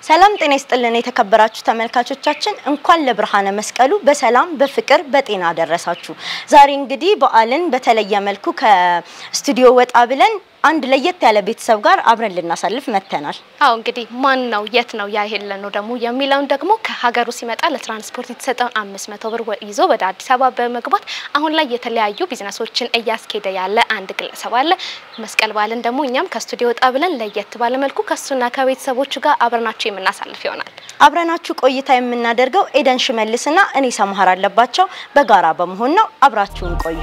ሰላም ጤና ይስጥልን የተከበራችሁ ተመልካቾቻችን፣ እንኳን ለብርሃነ መስቀሉ በሰላም በፍቅር በጤና አደረሳችሁ። ዛሬ እንግዲህ በዓልን በተለየ መልኩ ከስቱዲዮ ወጣ ብለን አንድ ለየት ያለ ቤተሰብ ጋር አብረን ልናሳልፍ መጥተናል። አዎ እንግዲህ ማን ነው የት ነው ያ የለ ነው ደግሞ የሚለውን ደግሞ ከሀገሩ ሲመጣ ለትራንስፖርት የተሰጠውን አምስት መቶ ብር ይዞ ወደ አዲስ አበባ በመግባት አሁን ላይ የተለያዩ ቢዝነሶችን እያስኬደ ያለ አንድ ግለሰብ አለ። መስቀል በዓልን ደግሞ እኛም ከስቱዲዮ ወጣ ብለን ለየት ባለ መልኩ ከሱና ከቤተሰቦቹ ጋር አብረናቸው የምናሳልፍ ይሆናል። አብረናችሁ ቆይታ የምናደርገው ኤደን ሽመልስና እኔ ሰምሃር አለባቸው በጋራ በመሆን ነው። አብራችሁን ቆዩ።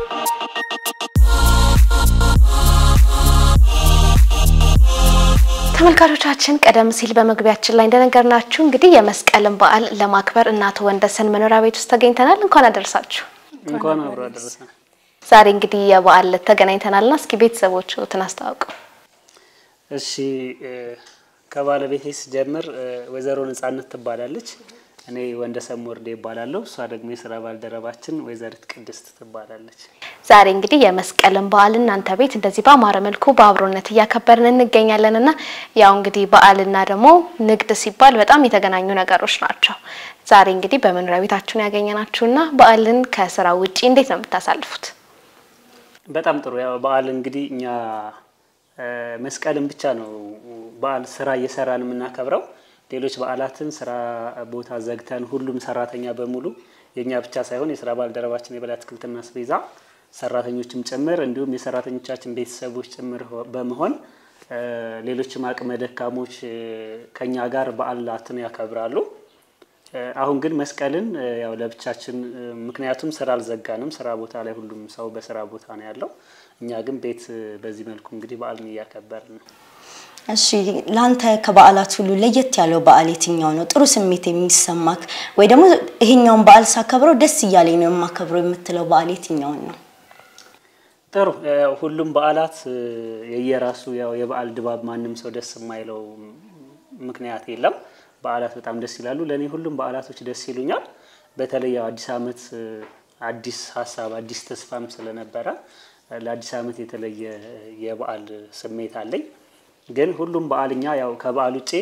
ተመልካቾቻችን ቀደም ሲል በመግቢያችን ላይ እንደነገርናችሁ እንግዲህ የመስቀልን በዓል ለማክበር እናቶ ወንደሰን መኖሪያ ቤት ውስጥ ተገኝተናል። እንኳን አደረሳችሁ። እንኳን አብሮ አደረሰን። ዛሬ እንግዲህ የበዓል ዕለት ተገናኝተናልና እስኪ ቤተሰቦቹን አስተዋውቁ። እሺ ከባለቤቴ ስጀምር ወይዘሮ ነጻነት ትባላለች። እኔ ወንደሰን ወርዴ ይባላለሁ። እሷ ደግሞ የስራ ባልደረባችን ወይዘሪት ቅድስት ትባላለች። ዛሬ እንግዲህ የመስቀልን በዓል እናንተ ቤት እንደዚህ በአማረ መልኩ በአብሮነት እያከበርን እንገኛለን እና ያው እንግዲህ በዓልና ደግሞ ንግድ ሲባል በጣም የተገናኙ ነገሮች ናቸው። ዛሬ እንግዲህ በመኖሪያ ቤታችሁን ያገኘናችሁና በዓልን ከስራ ውጪ እንዴት ነው የምታሳልፉት? በጣም ጥሩ። ያው በዓል እንግዲህ እኛ መስቀልን ብቻ ነው በዓል ስራ እየሰራን የምናከብረው። ሌሎች በዓላትን ስራ ቦታ ዘግተን ሁሉም ሰራተኛ በሙሉ የእኛ ብቻ ሳይሆን የስራ ባልደረባችን የበላይ አትክልትና አስቤዛ ሰራተኞችም ጭምር እንዲሁም የሰራተኞቻችን ቤተሰቦች ጭምር በመሆን ሌሎችም አቅመ ደካሞች ከኛ ጋር በዓላትን ያከብራሉ። አሁን ግን መስቀልን ያው ለብቻችን ምክንያቱም ስራ አልዘጋንም። ስራ ቦታ ላይ ሁሉም ሰው በስራ ቦታ ነው ያለው። እኛ ግን ቤት በዚህ መልኩ እንግዲህ በዓልን እያከበርን ነው። እሺ ለአንተ ከበዓላት ሁሉ ለየት ያለው በዓል የትኛው ነው? ጥሩ ስሜት የሚሰማክ ወይ ደግሞ ይሄኛውን በዓል ሳከብረው ደስ እያለኝ ነው የማከብረው የምትለው በዓል የትኛውን ነው? ጥሩ ሁሉም በዓላት የየራሱ ያው የበዓል ድባብ ማንም ሰው ደስ የማይለው ምክንያት የለም። በዓላት በጣም ደስ ይላሉ። ለእኔ ሁሉም በዓላቶች ደስ ይሉኛል። በተለይ ያው አዲስ ዓመት አዲስ ሀሳብ አዲስ ተስፋም ስለነበረ ለአዲስ ዓመት የተለየ የበዓል ስሜት አለኝ። ግን ሁሉም በዓል እኛ ያው ከበዓል ውጭ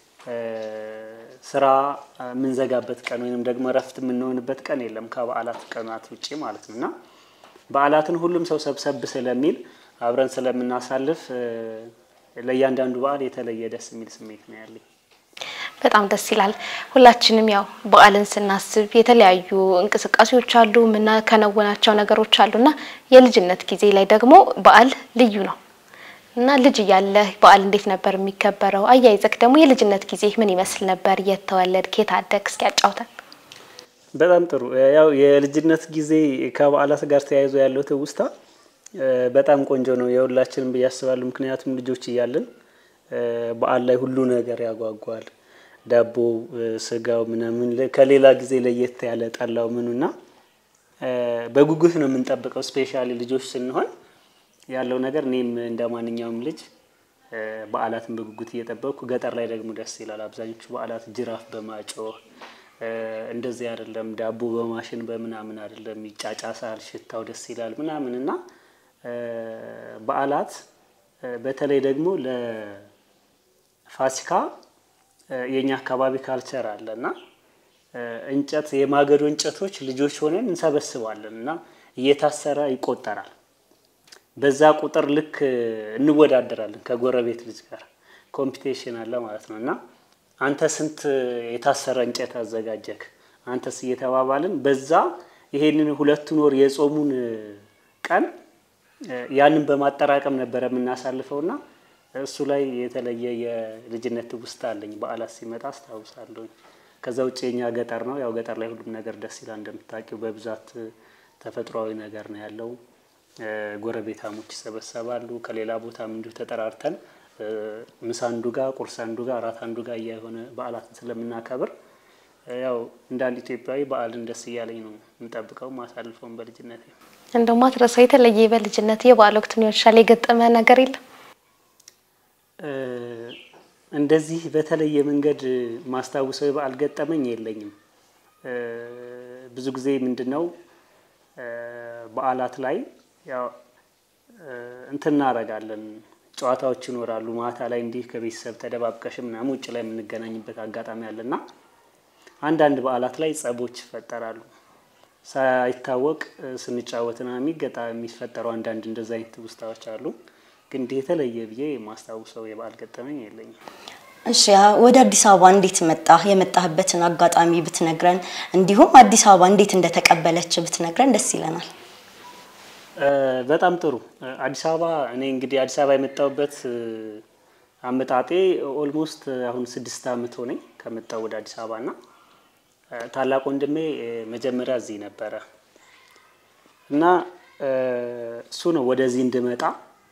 ስራ የምንዘጋበት ቀን ወይንም ደግሞ እረፍት የምንሆንበት ቀን የለም ከበዓላት ቀናት ውጭ ማለት ነው እና በዓላትን ሁሉም ሰው ሰብሰብ ስለሚል አብረን ስለምናሳልፍ ለእያንዳንዱ በዓል የተለየ ደስ የሚል ስሜት ነው ያለኝ። በጣም ደስ ይላል። ሁላችንም ያው በዓልን ስናስብ የተለያዩ እንቅስቃሴዎች አሉ፣ የምናከናውናቸው ነገሮች አሉና የልጅነት ጊዜ ላይ ደግሞ በዓል ልዩ ነው እና ልጅ እያለ በዓል እንዴት ነበር የሚከበረው? አያይዘክ ደግሞ የልጅነት ጊዜ ምን ይመስል ነበር? የት ተወለድክ? የት አደግክ? እስኪ ያጫውተን። በጣም ጥሩ። ያው የልጅነት ጊዜ ከበዓላት ጋር ተያይዞ ያለው ትውስታ በጣም ቆንጆ ነው የሁላችንም ብዬ አስባለሁ። ምክንያቱም ልጆች እያለን በዓል ላይ ሁሉ ነገር ያጓጓል። ዳቦ፣ ስጋው ምናምን ከሌላ ጊዜ ለየት ያለ ጠላው ምኑና በጉጉት ነው የምንጠብቀው። ስፔሻሊ ልጆች ስንሆን ያለው ነገር እኔም እንደ ማንኛውም ልጅ በዓላትን በጉጉት እየጠበቅኩ ገጠር ላይ ደግሞ ደስ ይላል። አብዛኞቹ በዓላት ጅራፍ በማጮህ እንደዚህ አይደለም፣ ዳቦ በማሽን በምናምን አይደለም፣ ይጫጫሳል፣ ሽታው ደስ ይላል ምናምን እና በዓላት በተለይ ደግሞ ለፋሲካ የኛ አካባቢ ካልቸር አለ እና እንጨት የማገዶ እንጨቶች ልጆች ሆነን እንሰበስባለን እና እየታሰረ ይቆጠራል። በዛ ቁጥር ልክ እንወዳደራለን ከጎረቤት ልጅ ጋር ኮምፒቴሽን አለ ማለት ነው እና አንተ ስንት የታሰረ እንጨት አዘጋጀክ፣ አንተስ እየተባባልን በዛ ይሄንን ሁለቱን ወር የጾሙን ቀን ያንን በማጠራቀም ነበረ የምናሳልፈው እና እሱ ላይ የተለየ የልጅነት ትውስታ አለኝ። በዓላት ሲመጣ አስታውሳለሁኝ። ከዛ ውጭ የኛ ገጠር ነው። ያው ገጠር ላይ ሁሉም ነገር ደስ ይላል እንደምታውቂው፣ በብዛት ተፈጥሯዊ ነገር ነው ያለው። ጎረቤታሞች ይሰበሰባሉ። ከሌላ ቦታም እንዲሁ ተጠራርተን ምሳ አንዱ ጋር፣ ቁርስ አንዱ ጋር፣ እራት አንዱ ጋር እየሆነ በዓላትን ስለምናከብር ያው እንደ አንድ ኢትዮጵያዊ በዓልን ደስ እያለኝ ነው የምጠብቀው ማሳልፈውን በልጅነት እንደው ማትረሳው የተለየ በልጅነት የበዓል ወቅት ሊሆን ይችላል የገጠመ ነገር የለም? እንደዚህ በተለየ መንገድ ማስታውሰው የበዓል ገጠመኝ የለኝም። ብዙ ጊዜ ምንድን ነው በዓላት ላይ ያው እንትን እናደርጋለን ጨዋታዎች ይኖራሉ። ማታ ላይ እንዲህ ከቤተሰብ ተደባብቀሽ ምናምን ውጭ ላይ የምንገናኝበት አጋጣሚ አለና አንዳንድ በዓላት ላይ ጸቦች ይፈጠራሉ። ሳይታወቅ ስንጫወትና የሚገጣ የሚፈጠሩ አንዳንድ እንደዛ አይነት ትውስታዎች አሉ። ግን እንዲህ የተለየ ብዬ የማስታውሰው የበዓል ገጠመኝ የለኝም። እሺ ወደ አዲስ አበባ እንዴት መጣህ? የመጣህበትን አጋጣሚ ብትነግረን፣ እንዲሁም አዲስ አበባ እንዴት እንደተቀበለች ብትነግረን ደስ ይለናል። በጣም ጥሩ። አዲስ አበባ እኔ እንግዲህ አዲስ አበባ የመጣሁበት አመጣጤ ኦልሞስት አሁን ስድስት ዓመት ሆነኝ ከመጣሁ ወደ አዲስ አበባ እና ታላቅ ወንድሜ መጀመሪያ እዚህ ነበረ እና እሱ ነው ወደዚህ እንድመጣ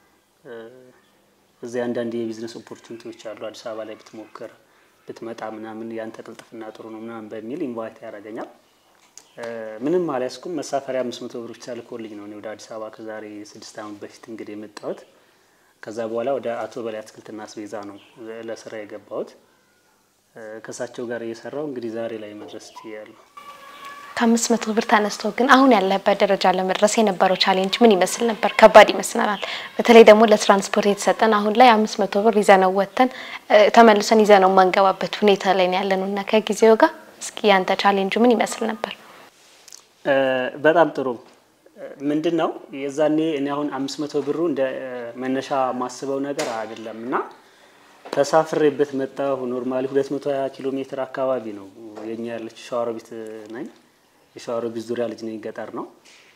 እዚህ አንዳንድ የቢዝነስ ኦፖርቹኒቲዎች አሉ አዲስ አበባ ላይ ብትሞክር ብትመጣ ምናምን ያንተ ቅልጥፍና ጥሩ ነው ምናምን በሚል ኢንቫይት ያደርገኛል። ምንም አልያዝኩም። መሳፈሪያ አምስት መቶ ብር ብቻ ልኮልኝ ነው እኔ ወደ አዲስ አበባ ከዛሬ ስድስት ዓመት በፊት እንግዲህ የመጣሁት። ከዛ በኋላ ወደ አቶ በላይ አትክልትና አስቤዛ ነው ለስራ የገባሁት። ከእሳቸው ጋር እየሰራው እንግዲህ ዛሬ ላይ መድረስ ችያለሁ። ከአምስት መቶ ብር ተነስቶ ግን አሁን ያለበት ደረጃ ለመድረስ የነበረው ቻሌንጅ ምን ይመስል ነበር? ከባድ ይመስለናል። በተለይ ደግሞ ለትራንስፖርት የተሰጠን አሁን ላይ አምስት መቶ ብር ይዘነው ወጥተን ተመልሰን ይዘነው ማንገባበት ሁኔታ ላይ ነው ያለነው እና ከጊዜው ጋር እስኪ ያንተ ቻሌንጁ ምን ይመስል ነበር? በጣም ጥሩ ምንድን ነው የዛኔ እኔ አሁን አምስት መቶ ብሩ እንደ መነሻ ማስበው ነገር አይደለም እና ተሳፍሬበት መጣሁ። ኖርማሊ ሁለት መቶ ሀያ ኪሎ ሜትር አካባቢ ነው የኛ ያለች ሸዋሮቢት ነኝ። የሸዋሮቢት ዙሪያ ልጅ ነኝ። ገጠር ነው።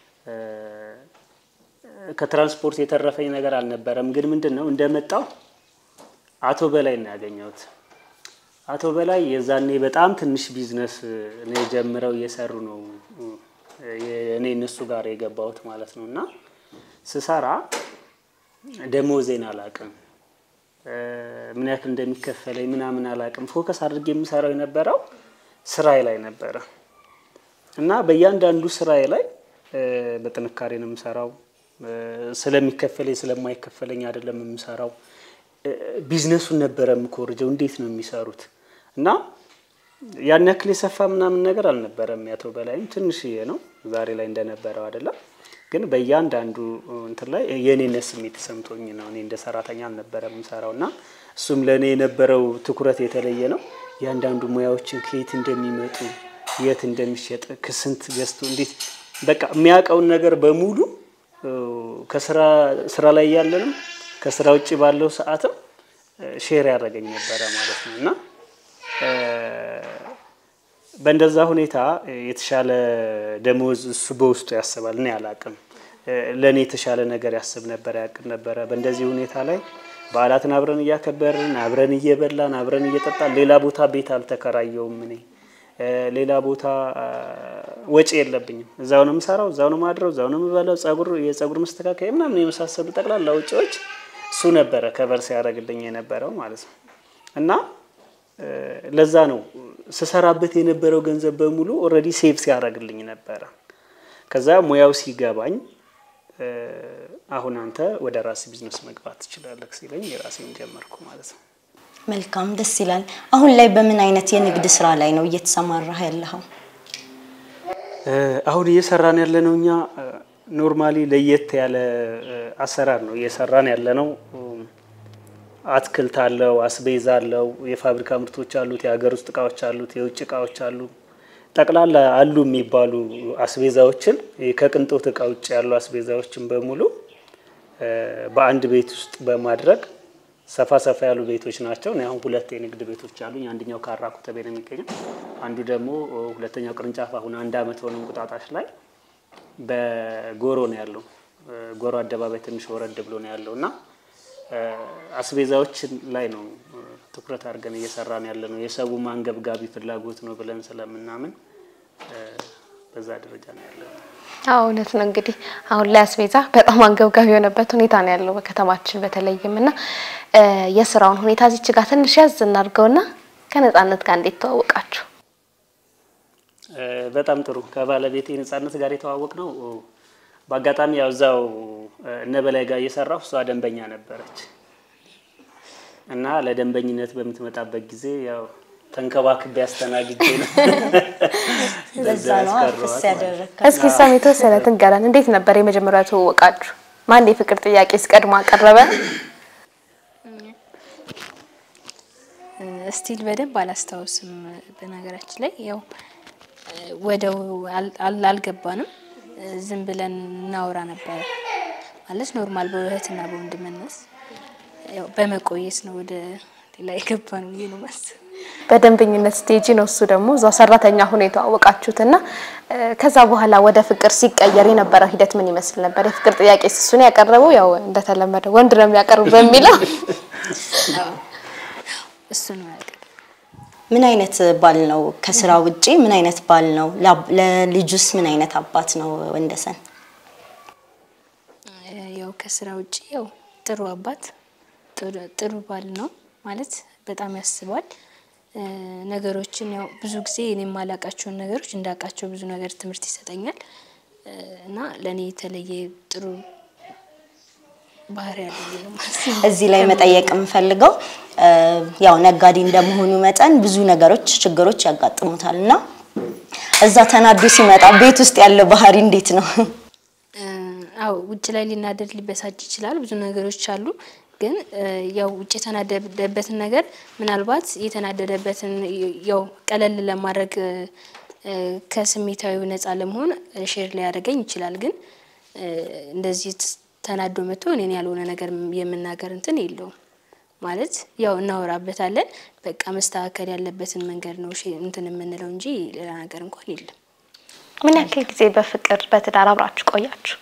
ከትራንስፖርት የተረፈኝ ነገር አልነበረም። ግን ምንድን ነው እንደመጣው አቶ በላይ ነው ያገኘሁት። አቶ በላይ የዛኔ በጣም ትንሽ ቢዝነስ ነው የጀምረው እየሰሩ ነው እኔ እነሱ ጋር የገባሁት ማለት ነው። እና ስሰራ ደሞዜን አላቅም ምን ያክል እንደሚከፈለኝ ምናምን አላቅም። ፎከስ አድርጌ የምሰራው የነበረው ስራዬ ላይ ነበረ እና በእያንዳንዱ ስራዬ ላይ በጥንካሬ ነው የምሰራው። ስለሚከፈለኝ ስለማይከፈለኝ አይደለም የምሰራው። ቢዝነሱን ነበረ የምኮርጀው፣ እንዴት ነው የሚሰሩት እና ያን ያክል የሰፋ ምናምን ነገር አልነበረም። ያቶ በላይም ትንሽዬ ነው ዛሬ ላይ እንደነበረው አይደለም። ግን በእያንዳንዱ እንትን ላይ የእኔነት ስሜት ተሰምቶኝ ነው። እኔ እንደ ሰራተኛ አልነበረም የምሰራው እና እሱም ለእኔ የነበረው ትኩረት የተለየ ነው። እያንዳንዱ ሙያዎችን ከየት እንደሚመጡ የት እንደሚሸጥ ከስንት ገዝቶ እንዴት በቃ የሚያውቀውን ነገር በሙሉ ከስራ ስራ ላይ ያለንም ከስራ ውጭ ባለው ሰዓትም ሼር ያደረገኝ ነበረ ማለት ነው እና በእንደዛ ሁኔታ የተሻለ ደሞዝ እሱ በውስጡ ያስባል። እኔ አላቅም። ለእኔ የተሻለ ነገር ያስብ ነበር፣ ያቅም ነበረ። በእንደዚህ ሁኔታ ላይ በዓላትን አብረን እያከበርን አብረን እየበላን አብረን እየጠጣን ሌላ ቦታ ቤት አልተከራየውም። እኔ ሌላ ቦታ ወጪ የለብኝም። እዛው ነው የምሰራው፣ እዛው ነው ማድረው፣ እዛው ነው የምበላው። ጸጉር የጸጉር መስተካከያ ምናምን የመሳሰሉ ጠቅላላ ወጪዎች እሱ ነበረ ከበር ሲያደርግልኝ የነበረው ማለት ነው እና ለዛ ነው ስሰራበት የነበረው ገንዘብ በሙሉ ኦልሬዲ ሴቭ ሲያደርግልኝ ነበረ። ከዛ ሙያው ሲገባኝ አሁን አንተ ወደ ራስ ቢዝነስ መግባት ትችላለህ ሲለኝ የራሴን ጀመርኩ ማለት ነው። መልካም ደስ ይላል። አሁን ላይ በምን አይነት የንግድ ስራ ላይ ነው እየተሰማራህ ያለኸው? አሁን እየሰራን ያለነው እኛ ኖርማሊ ለየት ያለ አሰራር ነው እየሰራን ያለነው። አትክልት አለው፣ አስቤዛ አለው፣ የፋብሪካ ምርቶች አሉት፣ የሀገር ውስጥ እቃዎች አሉት፣ የውጭ እቃዎች አሉ። ጠቅላላ አሉ የሚባሉ አስቤዛዎችን ከቅንጦት እቃ ውጭ ያሉ አስቤዛዎችን በሙሉ በአንድ ቤት ውስጥ በማድረግ ሰፋ ሰፋ ያሉ ቤቶች ናቸው። እኔ አሁን ሁለት የንግድ ቤቶች አሉኝ። አንደኛው ካራ ኮተቤ ነው የሚገኘው። አንዱ ደግሞ ሁለተኛው ቅርንጫፍ አሁን አንድ አመት ሆነ እንቁጣጣሽ ላይ በጎሮ ነው ያለው። ጎሮ አደባባይ ትንሽ ወረድ ብሎ ነው ያለው እና አስቤዛዎችን ላይ ነው ትኩረት አድርገን እየሰራን ያለ ነው። የሰው አንገብጋቢ ፍላጎት ነው ብለን ስለምናምን በዛ ደረጃ ነው ያለ ነው። አዎ እውነት ነው። እንግዲህ አሁን ላይ አስቤዛ በጣም አንገብጋቢ የሆነበት ሁኔታ ነው ያለው በከተማችን በተለይም እና የስራውን ሁኔታ እዚች ጋር ትንሽ ያዝ እናድርገውና ከነጻነት ጋር እንዴት ተዋወቃችሁ? በጣም ጥሩ። ከባለቤቴ ነጻነት ጋር የተዋወቅ ነው በአጋጣሚ ያው እዛው እነ በላይ ጋር እየሰራሁ እሷ ደንበኛ ነበረች እና ለደንበኝነት በምትመጣበት ጊዜ ያው ተንከባክቤ አስተናግጄ ነው ለዛ ነው አፍስ ያደረግከው። እስኪ እሷም የተወሰነ ትንገረን። እንዴት ነበር የመጀመሪያ ተዋወቃችሁ? ማን የፍቅር ጥያቄ እስቀድሞ አቀረበ? ስቲል በደንብ አላስታውስም። በነገራችን ላይ ያው ወደው አል- አል- አልገባንም። ዝም ብለን እናወራ ነበረ ማለት ኖርማል በእህትና በወንድምነት ያው በመቆየት ነው ወደ ሌላ የገባ ነው ብዬ ነው ማስብ። በደንበኝነት ስቴጂ ነው እሱ ደግሞ እዛው ሰራተኛ ሆኖ የተዋወቃችሁትና እ፣ ከዛ በኋላ ወደ ፍቅር ሲቀየር የነበረው ሂደት ምን ይመስል ነበር? የፍቅር ጥያቄ እሱን ያቀረበው ያው እንደተለመደው ወንድ ነው የሚያቀርቡ በሚለው እሱ ነው ያውቃል። ምን አይነት ባል ነው? ከስራ ውጪ ምን አይነት ባል ነው? ላ- ለልጁስ ምን አይነት አባት ነው ወንደሰን? ያው ከስራ ውጭ ያው ጥሩ አባት ጥሩ- ጥሩ ባል ነው ማለት በጣም ያስባል። እ፣ ነገሮችን ያው ብዙ ጊዜ እኔ የማላውቃቸውን ነገሮች እንዳውቃቸው ብዙ ነገር ትምህርት ይሰጠኛል እ፣ እና ለእኔ የተለየ ጥሩ ባህሪ ያለ ብዬ ነው የማስበው። እዚህ ላይ መጠየቅ የምፈልገው እ፣ ያው ነጋዴ እንደመሆኑ መጠን ብዙ ነገሮች፣ ችግሮች ያጋጥሙታል እና እዛ ተናዶ ሲመጣ ቤት ውስጥ ያለው ባህሪ እንዴት ነው? እ፣ አዎ ውጭ ላይ ሊናደድ ሊበሳጭ ይችላል። ብዙ ነገሮች አሉ። ግን እ፣ ያው ውጭ የተናደደበትን ነገር ምናልባት የተናደደበትን ያው ቀለል ለማድረግ እ፣ እ፣ ከስሜታዊው ነፃ ለመሆን ሼር ሊያደርገኝ ይችላል። ግን እ፣ እንደዚህ ት- ተናዶ መጥቶ እኔን ያልሆነ ነገር የምናገር እንትን የለውም ማለት ያው እናወራበታለን። በቃ መስተካከል ያለበትን መንገድ ነው ሼ- እንትን የምንለው እንጂ ሌላ ነገር እንኳን የለም። ምን ያክል ጊዜ በፍቅር በትዳር አብራችሁ ቆያችሁ?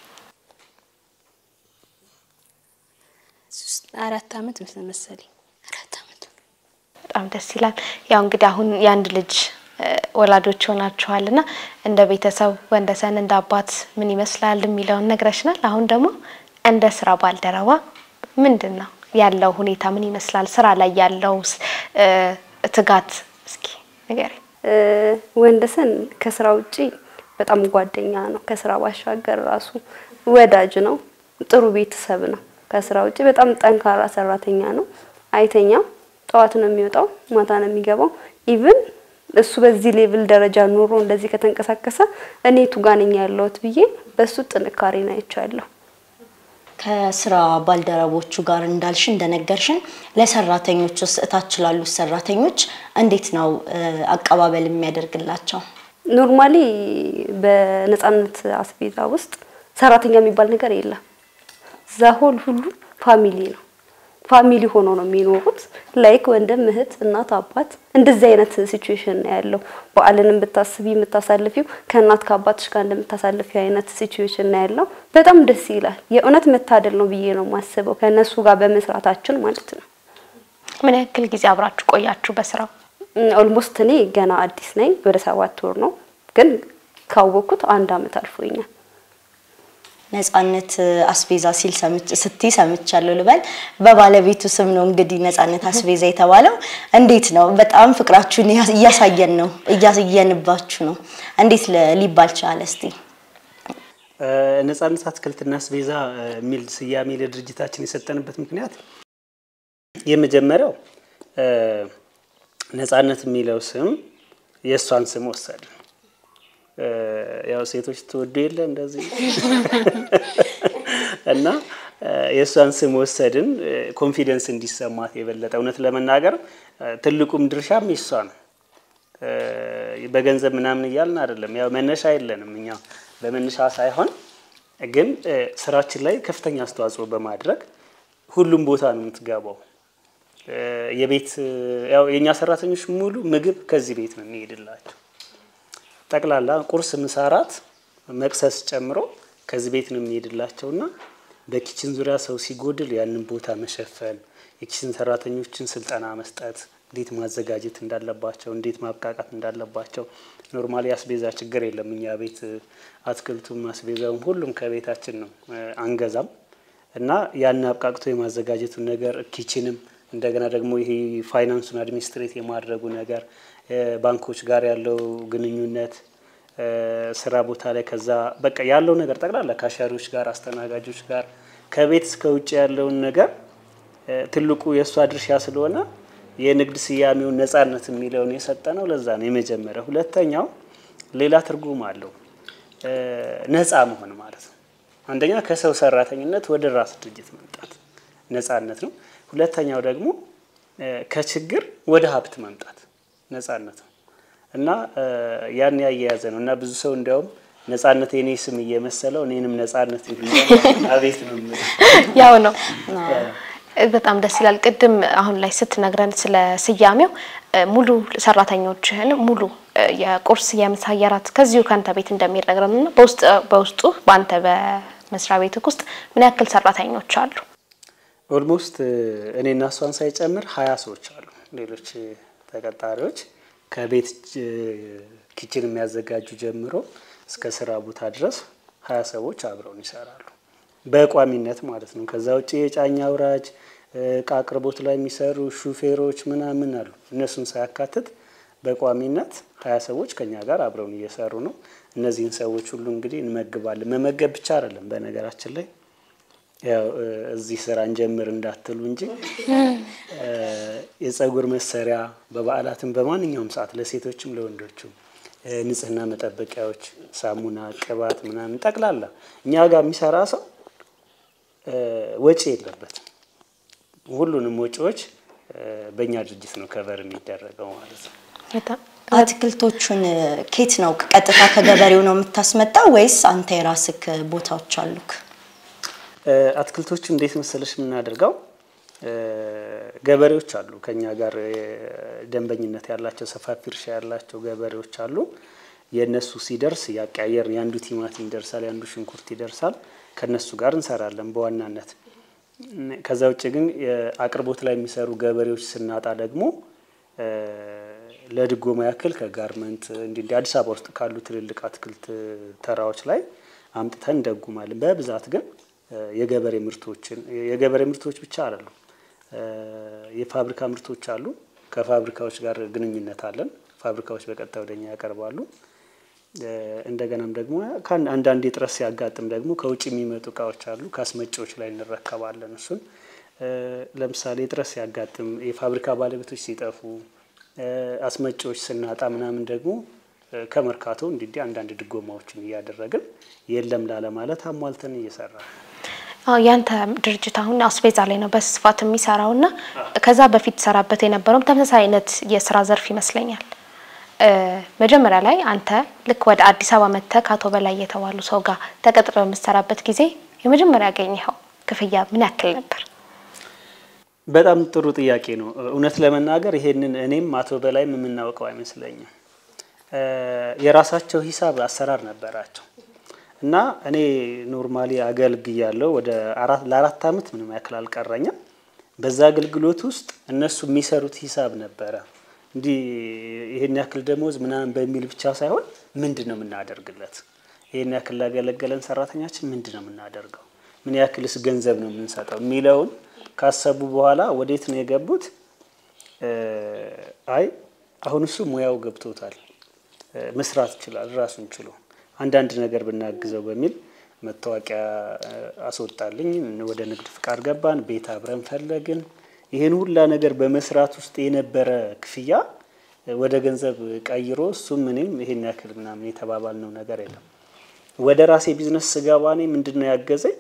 ሶስት አራት አመት ምስል መሰለኝ አራት አመት በጣም ደስ ይላል። ያው እንግዲህ አሁን የአንድ ልጅ እ፣ ወላጆች ሆናችኋል እና እንደ ቤተሰብ ወንደሰን እንደ አባት ምን ይመስላል የሚለውን ነግረሽናል። አሁን ደግሞ እንደ ስራ ባልደረባ ምንድን ነው ያለው ሁኔታ ምን ይመስላል? ስራ ላይ ያለው እ፣ ትጋት እስኪ ንገሪኝ። እ፣ ወንደሰን ከስራ ውጪ በጣም ጓደኛ ነው። ከስራ ባሻገር ራሱ ወዳጅ ነው። ጥሩ ቤተሰብ ነው። ከስራ ውጪ በጣም ጠንካራ ሰራተኛ ነው። አይተኛም። ጠዋት ነው የሚወጣው፣ ማታ ነው የሚገባው። ኢቭን እሱ በዚህ ሌቭል ደረጃ ኑሮ እንደዚህ ከተንቀሳቀሰ እኔ ቱ ጋር ነኝ ያለሁት ብዬ በሱ ጥንካሬ ነው አይቻለሁ። ከስራ ባልደረቦቹ ጋር እንዳልሽ እንደነገርሽን ለሰራተኞች ውስጥ እታች ላሉት ሰራተኞች እንዴት ነው እ፣ አቀባበል የሚያደርግላቸው? ኖርማሊ በነጻነት አስቤዛ ውስጥ ሰራተኛ የሚባል ነገር የለም። ዛሆል ሁሉ ፋሚሊ ነው። ፋሚሊ ሆኖ ነው የሚኖሩት። ላይክ ወንድም፣ እህት፣ እናት፣ አባት እንደዚህ አይነት ሲቹዌሽን ነው ያለው። በዓልንም ብታስቢ የምታሳልፊው ከእናት ከአባትሽ ጋር እንደምታሳልፊው አይነት ሲቹዌሽን ነው ያለው። በጣም ደስ ይላል። የእውነት መታደል ነው ብዬ ነው የማስበው ከእነሱ ጋር በመስራታችን ማለት ነው። ምን ያክል ጊዜ አብራችሁ ቆያችሁ በስራው? ኦልሞስት እኔ ገና አዲስ ነኝ። ወደ ሰባት ወር ነው ግን ካወቅኩት አንድ አመት አልፎኛል። ነጻነት አስቤዛ ሲል ሰምች ስትይ ሰምቻለሁ ልበል። በባለቤቱ ስም ነው እንግዲህ ነጻነት አስቤዛ የተባለው። እንዴት ነው? በጣም ፍቅራችሁን እያ- እያሳየን ነው እያሳየንባችሁ ነው። እንዴት ለ- ሊባል ቻለ? እስቲ እ፣ ነጻነት አትክልትና አስቤዛ እ፣ የሚል ስያሜ ለድርጅታችን የሰጠንበት ምክንያት የመጀመሪያው እ፣ ነጻነት የሚለው ስም የእሷን ስም ወሰድን። እ፣ ያው ሴቶች ትወዱ የለ እንደዚህ እና እ፣ የእሷን ስም ወሰድን እ፣ ኮንፊደንስ እንዲሰማት የበለጠ እውነት ለመናገር እ፣ ትልቁም ድርሻም የሷ ነው። እ፣ በገንዘብ ምናምን እያልን አይደለም። ያው መነሻ የለንም እኛ በመነሻ ሳይሆን ግን እ፣ ስራችን ላይ ከፍተኛ አስተዋጽኦ በማድረግ ሁሉም ቦታ ነው የምትገባው። እ፣ የቤት እ፣ ያው የእኛ ሰራተኞች ሙሉ ምግብ ከዚህ ቤት ነው የሚሄድላቸው። ጠቅላላ ቁርስ፣ ምሳ፣ እራት፣ መቅሰስ ጨምሮ ከዚህ ቤት ነው የሚሄድላቸው እና በኪችን ዙሪያ ሰው ሲጎድል ያንን ቦታ መሸፈን፣ የኪችን ሰራተኞችን ስልጠና መስጠት፣ እንዴት ማዘጋጀት እንዳለባቸው፣ እንዴት ማብቃቃት እንዳለባቸው። ኖርማሊ አስቤዛ ችግር የለም እኛ ቤት እ፣ አትክልቱም አስቤዛውም ሁሉም ከቤታችን ነው እ፣ አንገዛም እና ያን አብቃቅቶ የማዘጋጀቱን ነገር ኪችንም እንደገና ደግሞ ይሄ ፋይናንሱን አድሚኒስትሬት የማድረጉ ነገር እ፣ ባንኮች ጋር ያለው ግንኙነት እ፣ ስራ ቦታ ላይ ከዛ በቃ ያለው ነገር ጠቅላላ ከአሻሪዎች ጋር አስተናጋጆች ጋር ከቤት እስከ ውጭ ያለውን ነገር እ፣ ትልቁ የእሷ ድርሻ ስለሆነ የንግድ ስያሜውን ነጻነት የሚለውን የሰጠ ነው። ለዛ ነው የመጀመሪያው። ሁለተኛው ሌላ ትርጉም አለው እ፣ ነጻ መሆን ማለት ነው። አንደኛ ከሰው ሰራተኝነት ወደ ራስ ድርጅት መምጣት ነጻነት ነው። ሁለተኛው ደግሞ ከችግር ወደ ሀብት መምጣት ነጻነት ነው እና ያን ያያያዘ ነው እና ብዙ ሰው እንዲያውም ነጻነት የኔ ስም እየመሰለው እኔንም ነጻነት አቤት ነው የምልህ። ያው ነው። በጣም ደስ ይላል። ቅድም አሁን ላይ ስትነግረን ስለ ስያሜው ሙሉ ሰራተኞችህን ሙሉ የቁርስ የምሳ የራት ከዚሁ ከአንተ ቤት እንደሚነግረን እና በውስጥ በውስጡ በአንተ በመስሪያ ቤትህ ውስጥ ምን ያክል ሰራተኞች አሉ? ኦልሞስት እኔና እሷን ሳይጨምር ሀያ ሰዎች አሉ። ሌሎች ተቀጣሪዎች ከቤት ኪችን የሚያዘጋጁ ጀምሮ እስከ ስራ ቦታ ድረስ ሀያ ሰዎች አብረውን ይሰራሉ በቋሚነት ማለት ነው። ከዛ ውጭ የጫኝ አውራጅ እቃ አቅርቦት ላይ የሚሰሩ ሹፌሮች ምናምን አሉ። እነሱን ሳያካትት በቋሚነት ሀያ ሰዎች ከኛ ጋር አብረውን እየሰሩ ነው። እነዚህን ሰዎች ሁሉ እንግዲህ እንመግባለን። መመገብ ብቻ አይደለም በነገራችን ላይ ያው እዚህ ስራ እንጀምር እንዳትሉ እንጂ የጸጉር መሰሪያ በበዓላትም በማንኛውም ሰዓት ለሴቶችም ለወንዶችም ንጽህና መጠበቂያዎች፣ ሳሙና፣ ቅባት ምናምን ጠቅላላ እኛ ጋር የሚሰራ ሰው ወጪ የለበትም። ሁሉንም ወጪዎች በእኛ ድርጅት ነው ከቨር የሚደረገው ማለት ነው። አትክልቶቹን ኬት ነው ቀጥታ ከገበሬው ነው የምታስመጣው ወይስ አንተ የራስክ ቦታዎች አሉክ? አትክልቶቹ እንዴት መሰለሽ የምናደርገው ገበሬዎች አሉ ከኛ ጋር ደንበኝነት ያላቸው ሰፋፊ እርሻ ያላቸው ገበሬዎች አሉ። የእነሱ ሲደርስ ያቀያየር የአንዱ ቲማቲም ይደርሳል፣ የአንዱ ሽንኩርት ይደርሳል። ከነሱ ጋር እንሰራለን በዋናነት። ከዛ ውጭ ግን አቅርቦት ላይ የሚሰሩ ገበሬዎች ስናጣ ደግሞ ለድጎማ ያክል ከጋርመንት እንዲህ እንዲህ አዲስ አበባ ውስጥ ካሉ ትልልቅ አትክልት ተራዎች ላይ አምጥተን እንደጉማለን። በብዛት ግን የገበሬ ምርቶችን የገበሬ ምርቶች ብቻ አይደሉም፣ የፋብሪካ ምርቶች አሉ። ከፋብሪካዎች ጋር ግንኙነት አለን። ፋብሪካዎች በቀጥታ ወደኛ ያቀርባሉ። እንደገናም ደግሞ አንዳንድ የጥረት ሲያጋጥም ደግሞ ከውጭ የሚመጡ እቃዎች አሉ። ከአስመጪዎች ላይ እንረከባለን። እሱን ለምሳሌ የጥረት ሲያጋጥም የፋብሪካ ባለቤቶች ሲጠፉ፣ አስመጪዎች ስናጣ ምናምን ደግሞ ከመርካቶ እንዲህ አንዳንድ ድጎማዎችን እያደረግን የለም ላለ ማለት አሟልተን እየሰራ ያንተ ድርጅት አሁን አስቤዛ ላይ ነው በስፋት የሚሰራው እና ከዛ በፊት ሰራበት የነበረውም ተመሳሳይ አይነት የስራ ዘርፍ ይመስለኛል። መጀመሪያ ላይ አንተ ልክ ወደ አዲስ አበባ መጥተህ ከአቶ በላይ የተባሉ ሰው ጋር ተቀጥረ በምትሰራበት ጊዜ የመጀመሪያ ያገኘኸው ክፍያ ምን ያክል ነበር? በጣም ጥሩ ጥያቄ ነው። እውነት ለመናገር ይሄንን እኔም አቶ በላይም የምናውቀው አይመስለኝም። የራሳቸው ሂሳብ አሰራር ነበራቸው እና እኔ ኖርማሊ አገልግያለሁ ወደ ለአራት ዓመት ምንም ያክል አልቀረኝም። በዛ አገልግሎት ውስጥ እነሱ የሚሰሩት ሂሳብ ነበረ እንዲህ ይሄን ያክል ደሞዝ ምናምን በሚል ብቻ ሳይሆን ምንድን ነው የምናደርግለት፣ ይሄን ያክል ላገለገለን ሰራተኛችን ምንድን ነው የምናደርገው፣ ምን ያክልስ ገንዘብ ነው የምንሰጠው የሚለውን ካሰቡ በኋላ ወዴት ነው የገቡት? አይ አሁን እሱ ሙያው ገብቶታል፣ መስራት ይችላል ራሱን ችሎ አንዳንድ ነገር ብናግዘው በሚል መታወቂያ አስወጣልኝ። ወደ ንግድ ፍቃድ ገባን፣ ቤት አብረን ፈለግን። ይህን ሁላ ነገር በመስራት ውስጥ የነበረ ክፍያ ወደ ገንዘብ ቀይሮ እሱም እኔም ይሄን ያክል ምናምን የተባባልነው ነገር የለም። ወደ ራሴ ቢዝነስ ስገባ እኔ ምንድን ነው ያገዘኝ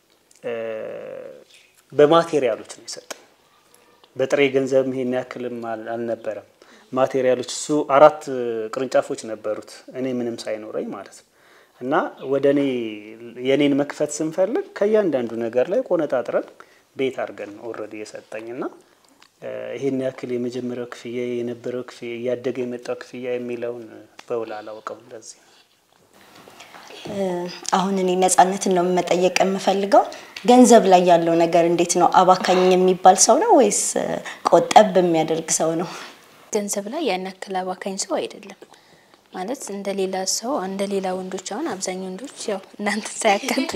በማቴሪያሎች ነው የሰጠኝ። በጥሬ ገንዘብም ይሄን ያክልም አልነበረም። ማቴሪያሎች እሱ አራት ቅርንጫፎች ነበሩት እኔ ምንም ሳይኖረኝ ማለት ነው። እና ወደ እኔ የኔን መክፈት ስንፈልግ ከእያንዳንዱ ነገር ላይ ቆነጣጥረን ቤት አድርገን ኦልሬዲ የሰጠኝ እና ይሄን ያክል የመጀመሪያው ክፍያ የነበረው ክፍያ እያደገ የመጣው ክፍያ የሚለውን በውል አላውቀው። እንደዚህ አሁን እኔ ነጻነትን ነው መጠየቅ የምፈልገው። ገንዘብ ላይ ያለው ነገር እንዴት ነው? አባካኝ የሚባል ሰው ነው ወይስ ቆጠብ የሚያደርግ ሰው ነው? ገንዘብ ላይ ያን ያክል አባካኝ ሰው አይደለም። ማለት እንደ ሌላ ሰው እንደ ሌላ ወንዶች አሁን አብዛኛው ወንዶች ያው እናንተ ሳያካት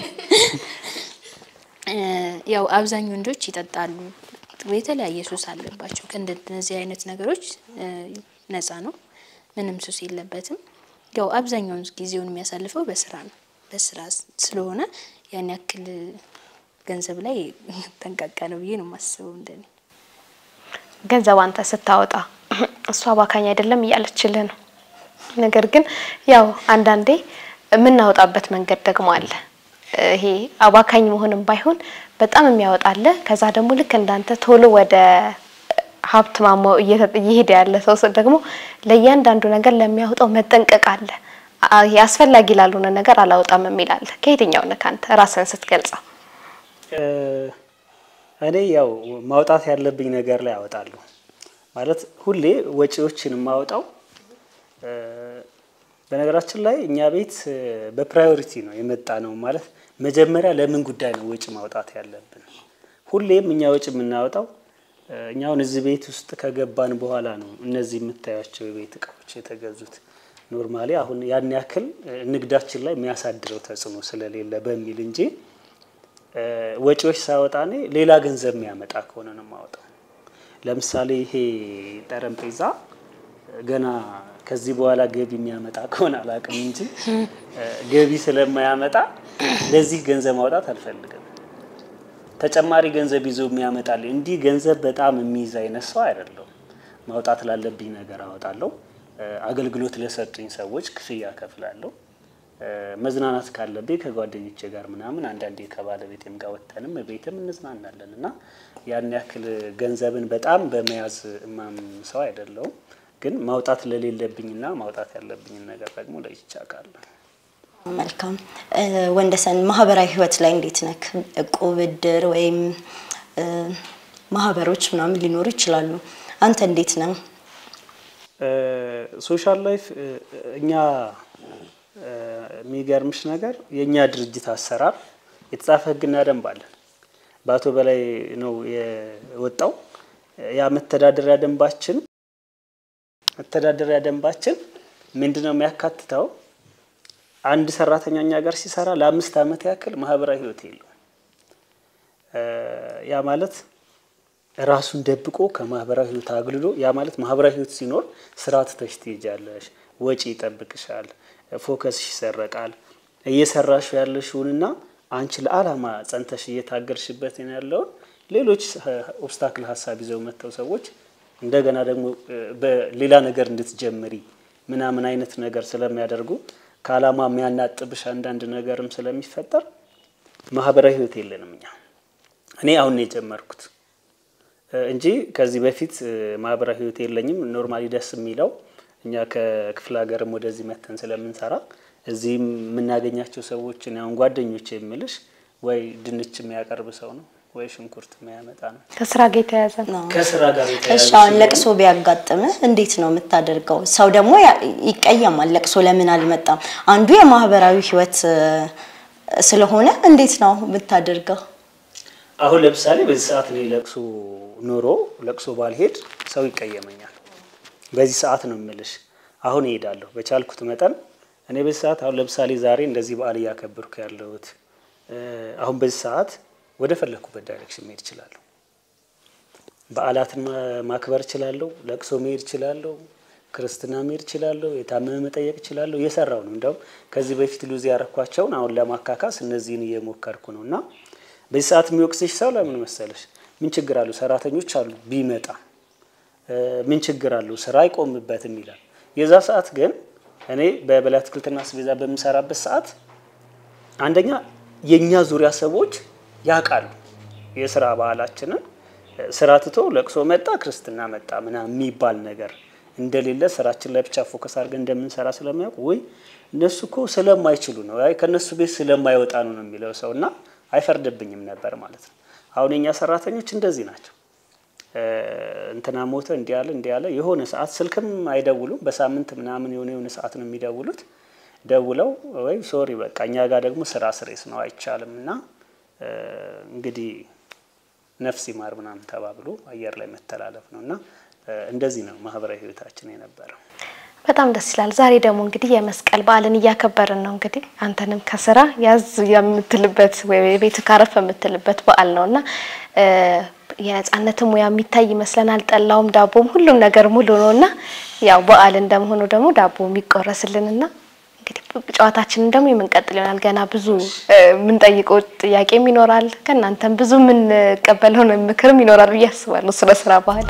ያው አብዛኛው ወንዶች ይጠጣሉ፣ የተለያየ ሱስ አለባቸው። ከእንደነዚህ አይነት ነገሮች ነፃ ነው፣ ምንም ሱስ የለበትም። ያው አብዛኛውን ጊዜውን የሚያሳልፈው በስራ ነው። በስራ ስለሆነ ያን ያክል ገንዘብ ላይ ጠንቃቃ ነው ብዬ ነው የማስበው እንደኔ። ገንዘብ አንተ ስታወጣ እሱ አባካኝ አይደለም እያለችልህ ነው። ነገር ግን ያው አንዳንዴ የምናወጣበት መንገድ ደግሞ አለ። ይሄ አባካኝ መሆንም ባይሆን በጣም የሚያወጣለ ከዛ ደግሞ ልክ እንዳንተ ቶሎ ወደ ሀብት ማማው እየተ- እየሄደ ያለ ሰው ሰው ደግሞ ለእያንዳንዱ ነገር ለሚያወጣው መጠንቀቅ አለ። አ- ይሄ አስፈላጊ ላልሆነ ነገር አላወጣም የሚል አለ። ከየትኛው ነህ አንተ ራስህን ስትገልጸው? እ፣ እኔ ያው ማውጣት ያለብኝ ነገር ላይ አወጣለሁ። ማለት ሁሌ ወጪዎችን የማወጣው እ፣ በነገራችን ላይ እኛ ቤት እ፣ በፕራዮሪቲ ነው የመጣ ነው። ማለት መጀመሪያ ለምን ጉዳይ ነው ወጪ ማውጣት ያለብን? ሁሌም እኛ ወጪ የምናወጣው እ፣ እኛ አሁን እዚህ ቤት ውስጥ ከገባን በኋላ ነው እነዚህ የምታያቸው የቤት እቃዎች የተገዙት። ኖርማሊ አሁን ያን ያክል እ፣ ንግዳችን ላይ የሚያሳድረው ተጽዕኖ ስለሌለ በሚል እንጂ እ፣ ወጪዎች ሳወጣ እኔ ሌላ ገንዘብ የሚያመጣ ከሆነ ነው የማወጣው። ለምሳሌ ይሄ ጠረጴዛ ገና ከዚህ በኋላ ገቢ የሚያመጣ ከሆነ አላውቅም እንጂ እ፣ ገቢ ስለማያመጣ ለዚህ ገንዘብ ማውጣት አልፈልግም። ተጨማሪ ገንዘብ ይዞ የሚያመጣል እንዲህ ገንዘብ በጣም የሚይዝ አይነት ሰው አይደለሁም። ማውጣት ላለብኝ ነገር አወጣለሁ። እ፣ አገልግሎት ለሰጡኝ ሰዎች ክፍያ ከፍላለሁ። እ፣ መዝናናት ካለብኝ ከጓደኞቼ ጋር ምናምን አንዳንዴ ከባለቤቴም ጋር ወጥተንም ቤትም እንዝናናለን እና ያን ያክል ገንዘብን በጣም በመያዝ እማም ሰው አይደለሁም። ግን ማውጣት ለሌለብኝና ማውጣት ያለብኝን ነገር ደግሞ ለይቼ አውቃለሁ። መልካም እ፣ ወንደሰን ማህበራዊ ህይወት ላይ እንዴት ነክ? እቁብ፣ እድር ወይም እ፣ ማህበሮች ምናምን ሊኖሩ ይችላሉ። አንተ እንዴት ነህ? ሶሻል ላይፍ እ፣ እኛ እ፣ የሚገርምሽ ነገር የእኛ ድርጅት አሰራር የተጻፈ ህግና ደንብ አለን። በአቶ በላይ ነው የወጣው። ያ መተዳደሪያ ደንባችን መተዳደሪያ ደንባችን ምንድን ነው የሚያካትተው? አንድ ሰራተኛ እኛ ጋር ሲሰራ ለአምስት ዓመት ያክል ማህበራዊ ህይወት የለውም። እ፣ ያ ማለት ራሱን ደብቆ ከማህበራዊ ህይወት አግልሎ ያ ማለት ማህበራዊ ህይወት ሲኖር ስራ ትተሽ ትሄጃለሽ፣ ወጪ ይጠብቅሻል፣ ፎከስሽ ይሰረቃል። እየሰራሽ ያለሽውንና አንቺ ለአላማ ጸንተሽ እየታገልሽበት ያለውን ሌሎች ኦብስታክል ሀሳብ ይዘው መጥተው ሰዎች እንደገና ደግሞ እ፣ በሌላ ነገር እንድትጀምሪ ምናምን አይነት ነገር ስለሚያደርጉ ከአላማ የሚያናጥብሽ አንዳንድ ነገርም ስለሚፈጠር ማህበራዊ ህይወት የለንም እኛ። እኔ አሁን ነው የጀመርኩት እ፣ እንጂ ከዚህ በፊት እ፣ ማህበራዊ ህይወት የለኝም። ኖርማሊ ደስ የሚለው እኛ ከክፍለ ሀገርም ወደዚህ መተን ስለምንሰራ እዚህም የምናገኛቸው ሰዎችን አሁን ጓደኞች የምልሽ ወይ ድንች የሚያቀርብ ሰው ነው ወይ ሽንኩርት የሚያመጣ ነው። ከስራ ጋር የተያያዘ ነው። ነው። ከስራ ጋር እሺ የተያያዘ አሁን ስለሆነ ለቅሶ ቢያጋጥምህ እንዴት ነው የምታደርገው? ሰው ደግሞ ያ- ይቀየማል። ለቅሶ ለምን አልመጣም? አንዱ የማህበራዊ ህይወት እ፣ ስለሆነ እንዴት ነው የምታደርገው? አሁን ለምሳሌ በዚህ ሰዓት እኔ ለቅሶ ኖሮ ለቅሶ ባልሄድ ሰው ይቀየመኛል። በዚህ ሰዓት ነው የምልሽ። አሁን እሄዳለሁ በቻልኩት መጠን እኔ በዚህ ሰዓት አሁን ለምሳሌ ዛሬ እንደዚህ በዓል እያከበርኩ ያለሁት እ፣ አሁን በዚህ ሰዓት ወደ ፈለግኩበት ዳይሬክሽን መሄድ እችላለሁ። በዓላትን ማ- ማክበር እችላለሁ። ለቅሶ መሄድ እችላለሁ። ክርስትና መሄድ እችላለሁ። የታመመ መጠየቅ እችላለሁ። እየሰራው ነው። እንደውም ከዚህ በፊት ሉዝ ያረኳቸውን አሁን ለማካካስ እነዚህን እየሞከርኩ ነው እና በዚህ ሰዓት የሚወቅስሽ ሰው ለምን መሰለሽ? ምን ችግር አለው? ሰራተኞች አሉ ቢመጣ እ፣ ምን ችግር አለው? ስራ አይቆምበትም ይላል። የዛ ሰዓት ግን እኔ በበላይ አትክልትና አስቤዛ በምሰራበት ሰዓት አንደኛ የእኛ ዙሪያ ሰዎች ያውቃሉ የስራ ባህላችንን። ስራ ትቶ ለቅሶ መጣ፣ ክርስትና መጣ ምናምን የሚባል ነገር እንደሌለ ስራችን ላይ ብቻ ፎከስ አድርገን እንደምንሰራ ስለሚያውቁ ወይ እነሱ እኮ ስለማይችሉ ነው፣ አይ ከእነሱ ቤት ስለማይወጣ ነው ነው የሚለው ሰው እና አይፈርድብኝም ነበር ማለት ነው። አሁን የኛ ሰራተኞች እንደዚህ ናቸው። እ፣ እንትና ሞተ እንዲህ ያለ እንዲህ ያለ የሆነ ሰዓት ስልክም አይደውሉም። በሳምንት ምናምን የሆነ የሆነ ሰዓት ነው የሚደውሉት። ደውለው ወይ ሶሪ በቃ እኛ ጋር ደግሞ ስራ ስሬስ ነው አይቻልም እና እ፣ እንግዲህ ነፍስ ይማር ምናምን ተባብሎ አየር ላይ መተላለፍ ነው እና እ፣ እንደዚህ ነው ማህበራዊ ህይወታችን የነበረው። በጣም ደስ ይላል። ዛሬ ደግሞ እንግዲህ የመስቀል በዓልን እያከበርን ነው። እንግዲህ አንተንም ከስራ ያዝ የምትልበት ወይ ቤት ካረፍ የምትልበት በዓል ነው እና እ፣ የነጻነትም ሙያ የሚታይ ይመስለናል። ጠላውም ዳቦም ሁሉም ነገር ሙሉ ነው እና ያው በዓል እንደመሆኑ ደግሞ ዳቦ የሚቆረስልንና እንግዲህ ጨዋታችንን ደግሞ የምንቀጥል ይሆናል። ገና ብዙ እ፣ የምንጠይቀው ጥያቄም ይኖራል። ከእናንተም ብዙ የምንቀበለው ምክርም ይኖራል ብዬ አስባለሁ ስለ ስራ ባህል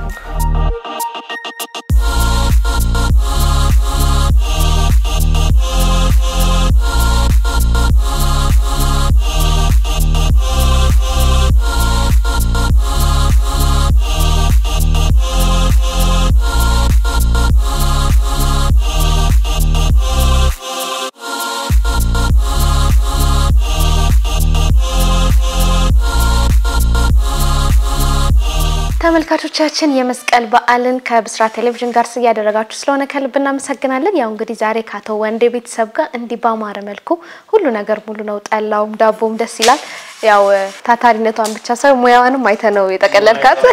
ተመልካቾቻችን የመስቀል በዓልን ከብስራት ቴሌቪዥን ጋር እያደረጋችሁ ስለሆነ ከልብ እናመሰግናለን። ያው እንግዲህ ዛሬ ከአቶ ወንዴ ቤተሰብ ጋር እንዲህ ባማረ መልኩ ሁሉ ነገር ሙሉ ነው። ጠላውም ዳቦም ደስ ይላል። ያው ታታሪነቷን ብቻ ሳይሆን ሙያዋንም አይተ ነው የጠቀለልካት።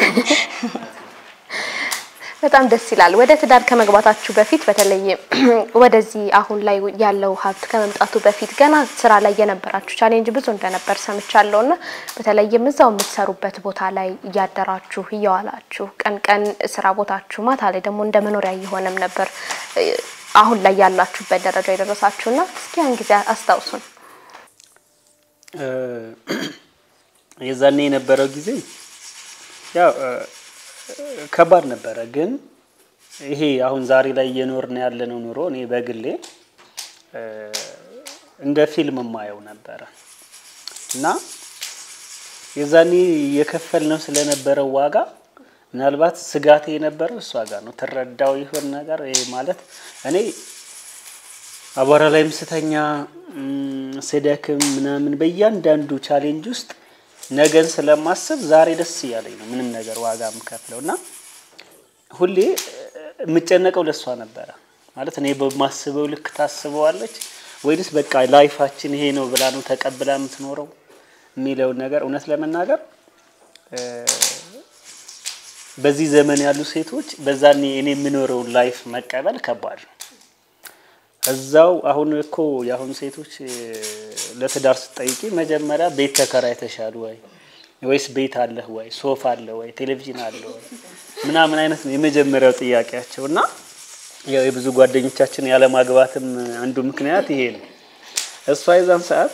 በጣም ደስ ይላል። ወደ ትዳር ከመግባታችሁ በፊት በተለይ ወደዚህ አሁን ላይ ያለው ሀብት ከመምጣቱ በፊት ገና ስራ ላይ የነበራችሁ ቻሌንጅ ብዙ እንደነበር ሰምቻለሁ እና በተለይም እዛው የምትሰሩበት ቦታ ላይ እያደራችሁ እየዋላችሁ ቀን ቀን ስራ ቦታችሁ፣ ማታ ላይ ደግሞ እንደ መኖሪያ እየሆነም ነበር አሁን ላይ ያላችሁበት ደረጃ የደረሳችሁና እስኪ ያን ጊዜ አስታውሱን። የዛኔ የነበረው ጊዜ ያው ከባድ ነበረ። ግን ይሄ አሁን ዛሬ ላይ እየኖርን ያለነው ኑሮ እኔ በግሌ እንደ ፊልም የማየው ነበረ እና የዛኔ የከፈልነው ስለነበረው ዋጋ ምናልባት ስጋቴ የነበረው እሷ ጋር ነው። ትረዳው ይሆን ነገር ይሄ ማለት እኔ አቧራ ላይም ስተኛ ስደክም ምናምን በእያንዳንዱ ቻሌንጅ ውስጥ ነገን ስለማስብ ዛሬ ደስ እያለኝ ነው ምንም ነገር ዋጋ የምከፍለው እና ሁሌ የምጨነቀው ለእሷ ነበረ። ማለት እኔ በማስበው ልክ ታስበዋለች ወይንስ በቃ ላይፋችን ይሄ ነው ብላ ነው ተቀብላ የምትኖረው የሚለውን ነገር እውነት ለመናገር በዚህ ዘመን ያሉ ሴቶች በዛኔ እኔ የምኖረውን ላይፍ መቀበል ከባድ ነው። እዛው አሁን እኮ የአሁኑ ሴቶች ለትዳር ስትጠይቂ መጀመሪያ ቤት ተከራይተሻል ወይ ወይስ ቤት አለህ ወይ ሶፋ አለ ወይ ቴሌቪዥን አለ ወይ ምናምን አይነት ነው የመጀመሪያው ጥያቄያቸው። እና ያው የብዙ ጓደኞቻችን ያለማግባትም አንዱ ምክንያት ይሄ ነው። እሷ የዛን ሰዓት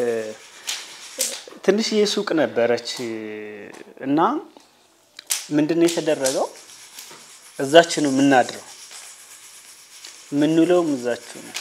ትንሽዬ ሱቅ ነበረች እና ምንድን ነው የተደረገው እዛች ነው የምናድረው የምንውለውም እዛችሁ ነው።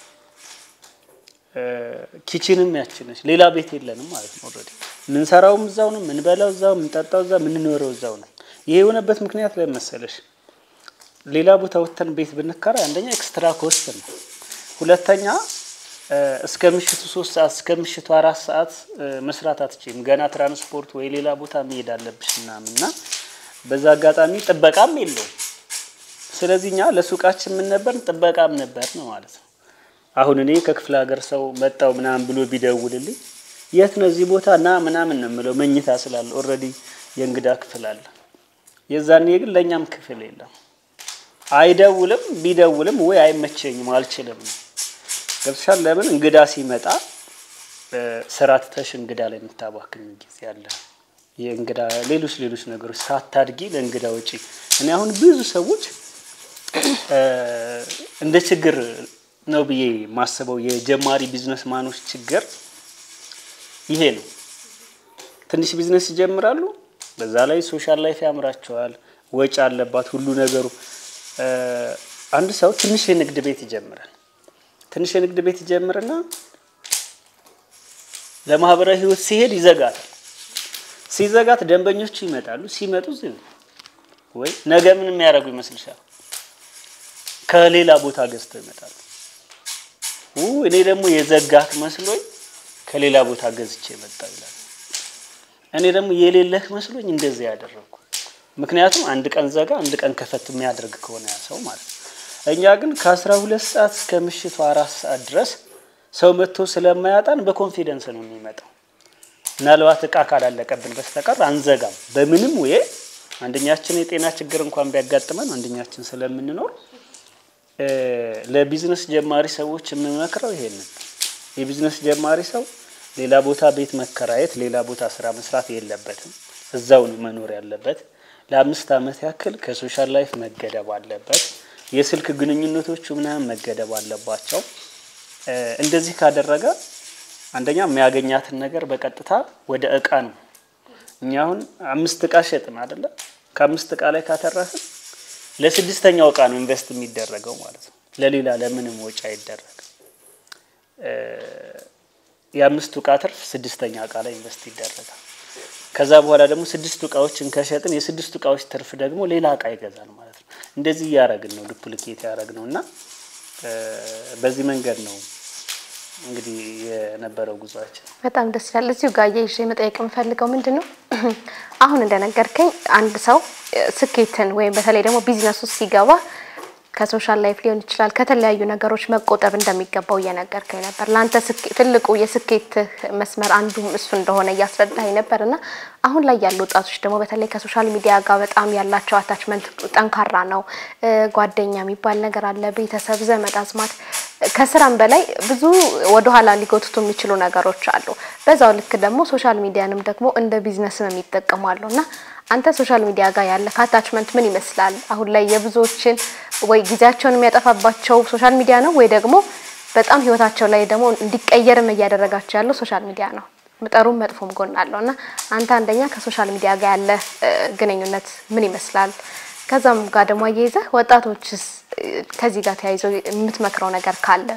ኪችንም ያችነች ሌላ ቤት የለንም ማለት ነው። ኦልሬዲ የምንሰራውም እዛው ነው፣ የምንበላው እዛው፣ የምንጠጣው እዛው፣ የምንኖረው እዛው ነው። ይሄ የሆነበት ምክንያት ላይ መሰለሽ ሌላ ቦታ ወጥተን ቤት ብንከራይ አንደኛ ኤክስትራ ኮስት ነው፣ ሁለተኛ እስከ ምሽቱ ሶስት ሰዓት እስከ ምሽቱ አራት ሰዓት መስራት አትችይም። ገና ትራንስፖርት ወይ ሌላ ቦታ መሄድ አለብሽ ምናምን እና በዛ አጋጣሚ ጥበቃም የለውም። ስለዚህ እኛ ለሱቃችን ምን ነበር ጥበቃም ነበር ነው ማለት ነው። አሁን እኔ ከክፍለ ሀገር ሰው መጣው ምናምን ብሎ ቢደውልልኝ የት ነው እዚህ ቦታ ና ምናምን ነው የምለው፣ መኝታ ስላለ ኦልሬዲ የእንግዳ ክፍል አለ። የዛኔ ግን ለእኛም ክፍል የለም። አይደውልም፣ ቢደውልም ወይ አይመቸኝም አልችልም ነው ገብቶሻል። ለምን እንግዳ ሲመጣ ስራ ትተሽ እንግዳ ላይ የምታባክኝ ጊዜ አለ። የእንግዳ ሌሎች ሌሎች ነገሮች ሳታድጊ ለእንግዳ ወጪ እኔ አሁን ብዙ ሰዎች እንደ ችግር ነው ብዬ ማስበው የጀማሪ ቢዝነስ ማኖች ችግር ይሄ ነው። ትንሽ ቢዝነስ ይጀምራሉ። በዛ ላይ ሶሻል ላይፍ ያምራቸዋል፣ ወጪ አለባት ሁሉ ነገሩ። አንድ ሰው ትንሽ የንግድ ቤት ይጀምራል። ትንሽ የንግድ ቤት ይጀምርና ለማህበራዊ ህይወት ሲሄድ ይዘጋታል። ሲዘጋት ደንበኞቹ ይመጣሉ። ሲመጡ ዝም ወይ ነገ ምን የሚያደርጉ ይመስልሻል? ከሌላ ቦታ ገዝተው ይመጣሉ። እኔ ደግሞ የዘጋክ መስሎኝ ከሌላ ቦታ ገዝቼ መጣ ይላል። እኔ ደግሞ የሌለህ መስሎኝ እንደዚህ ያደረግኩ። ምክንያቱም አንድ ቀን ዘጋ፣ አንድ ቀን ከፈት የሚያደርግ ከሆነ ያ ሰው ማለት ነው። እኛ ግን ከአስራ ሁለት ሰዓት እስከ ምሽቱ አራት ሰዓት ድረስ ሰው መጥቶ ስለማያጣን በኮንፊደንስ ነው የሚመጣው። ምናልባት እቃ ካላለቀብን በስተቀር አንዘጋም በምንም ወይ አንደኛችን የጤና ችግር እንኳን ቢያጋጥመን አንደኛችን ስለምንኖር ለቢዝነስ ጀማሪ ሰዎች የምመክረው ይሄንን የቢዝነስ ጀማሪ ሰው ሌላ ቦታ ቤት መከራየት፣ ሌላ ቦታ ስራ መስራት የለበትም። እዛው ነው መኖር ያለበት። ለአምስት ዓመት ያክል ከሶሻል ላይፍ መገደብ አለበት። የስልክ ግንኙነቶቹ ምናምን መገደብ አለባቸው። እንደዚህ ካደረገ አንደኛ የሚያገኛትን ነገር በቀጥታ ወደ እቃ ነው። እኛ አሁን አምስት እቃ ሸጥን አይደለ? ከአምስት እቃ ላይ ካተረፍን ለስድስተኛው እቃ ነው ኢንቨስት የሚደረገው ማለት ነው። ለሌላ ለምንም ወጪ አይደረግም። የአምስቱ እቃ ትርፍ ስድስተኛ እቃ ላይ ኢንቨስት ይደረጋል። ከዛ በኋላ ደግሞ ስድስቱ እቃዎችን ከሸጥን የስድስቱ እቃዎች ትርፍ ደግሞ ሌላ እቃ ይገዛል ማለት ነው። እንደዚህ እያደረግን ነው ዱፕሊኬት ያደረግ ነው እና በዚህ መንገድ ነው እንግዲህ የነበረው ጉዟችን። በጣም ደስ ይላል። እዚሁ ጋር አያይዤ መጠየቅ የምፈልገው ምንድን ነው አሁን እንደነገርከኝ አንድ ሰው እ፣ ስኬትን ወይም በተለይ ደግሞ ቢዝነስ ውስጥ ሲገባ ከሶሻል ላይፍ ሊሆን ይችላል ከተለያዩ ነገሮች መቆጠብ እንደሚገባው እየነገርከኝ ነበር። ለአንተ ስኬ- ትልቁ የስኬት መስመር አንዱ እሱ እንደሆነ እያስረዳኝ ነበር እና አሁን ላይ ያሉ ወጣቶች ደግሞ በተለይ ከሶሻል ሚዲያ ጋር በጣም ያላቸው አታችመንት ጠንካራ ነው። እ፣ ጓደኛ የሚባል ነገር አለ፣ ቤተሰብ፣ ዘመድ አዝማት ከስራም በላይ ብዙ ወደኋላ ሊጎትቱ የሚችሉ ነገሮች አሉ። በዛው ልክ ደግሞ ሶሻል ሚዲያንም ደግሞ እንደ ቢዝነስም የሚጠቀሙ አሉ እና አንተ ሶሻል ሚዲያ ጋር ያለ አታችመንት ምን ይመስላል? አሁን ላይ የብዙዎችን ወይ ጊዜያቸውን የሚያጠፋባቸው ሶሻል ሚዲያ ነው ወይ ደግሞ በጣም ህይወታቸው ላይ ደግሞ እንዲቀየርም እያደረጋቸው ያለው ሶሻል ሚዲያ ነው። ጥሩም መጥፎም ጎን አለው እና አንተ አንደኛ ከሶሻል ሚዲያ ጋር ያለ እ፣ ግንኙነት ምን ይመስላል? ከዛም ጋር ደግሞ አያይዘህ ወጣቶችስ እ፣ ከዚህ ጋር ተያይዘው የምትመክረው ነገር ካለ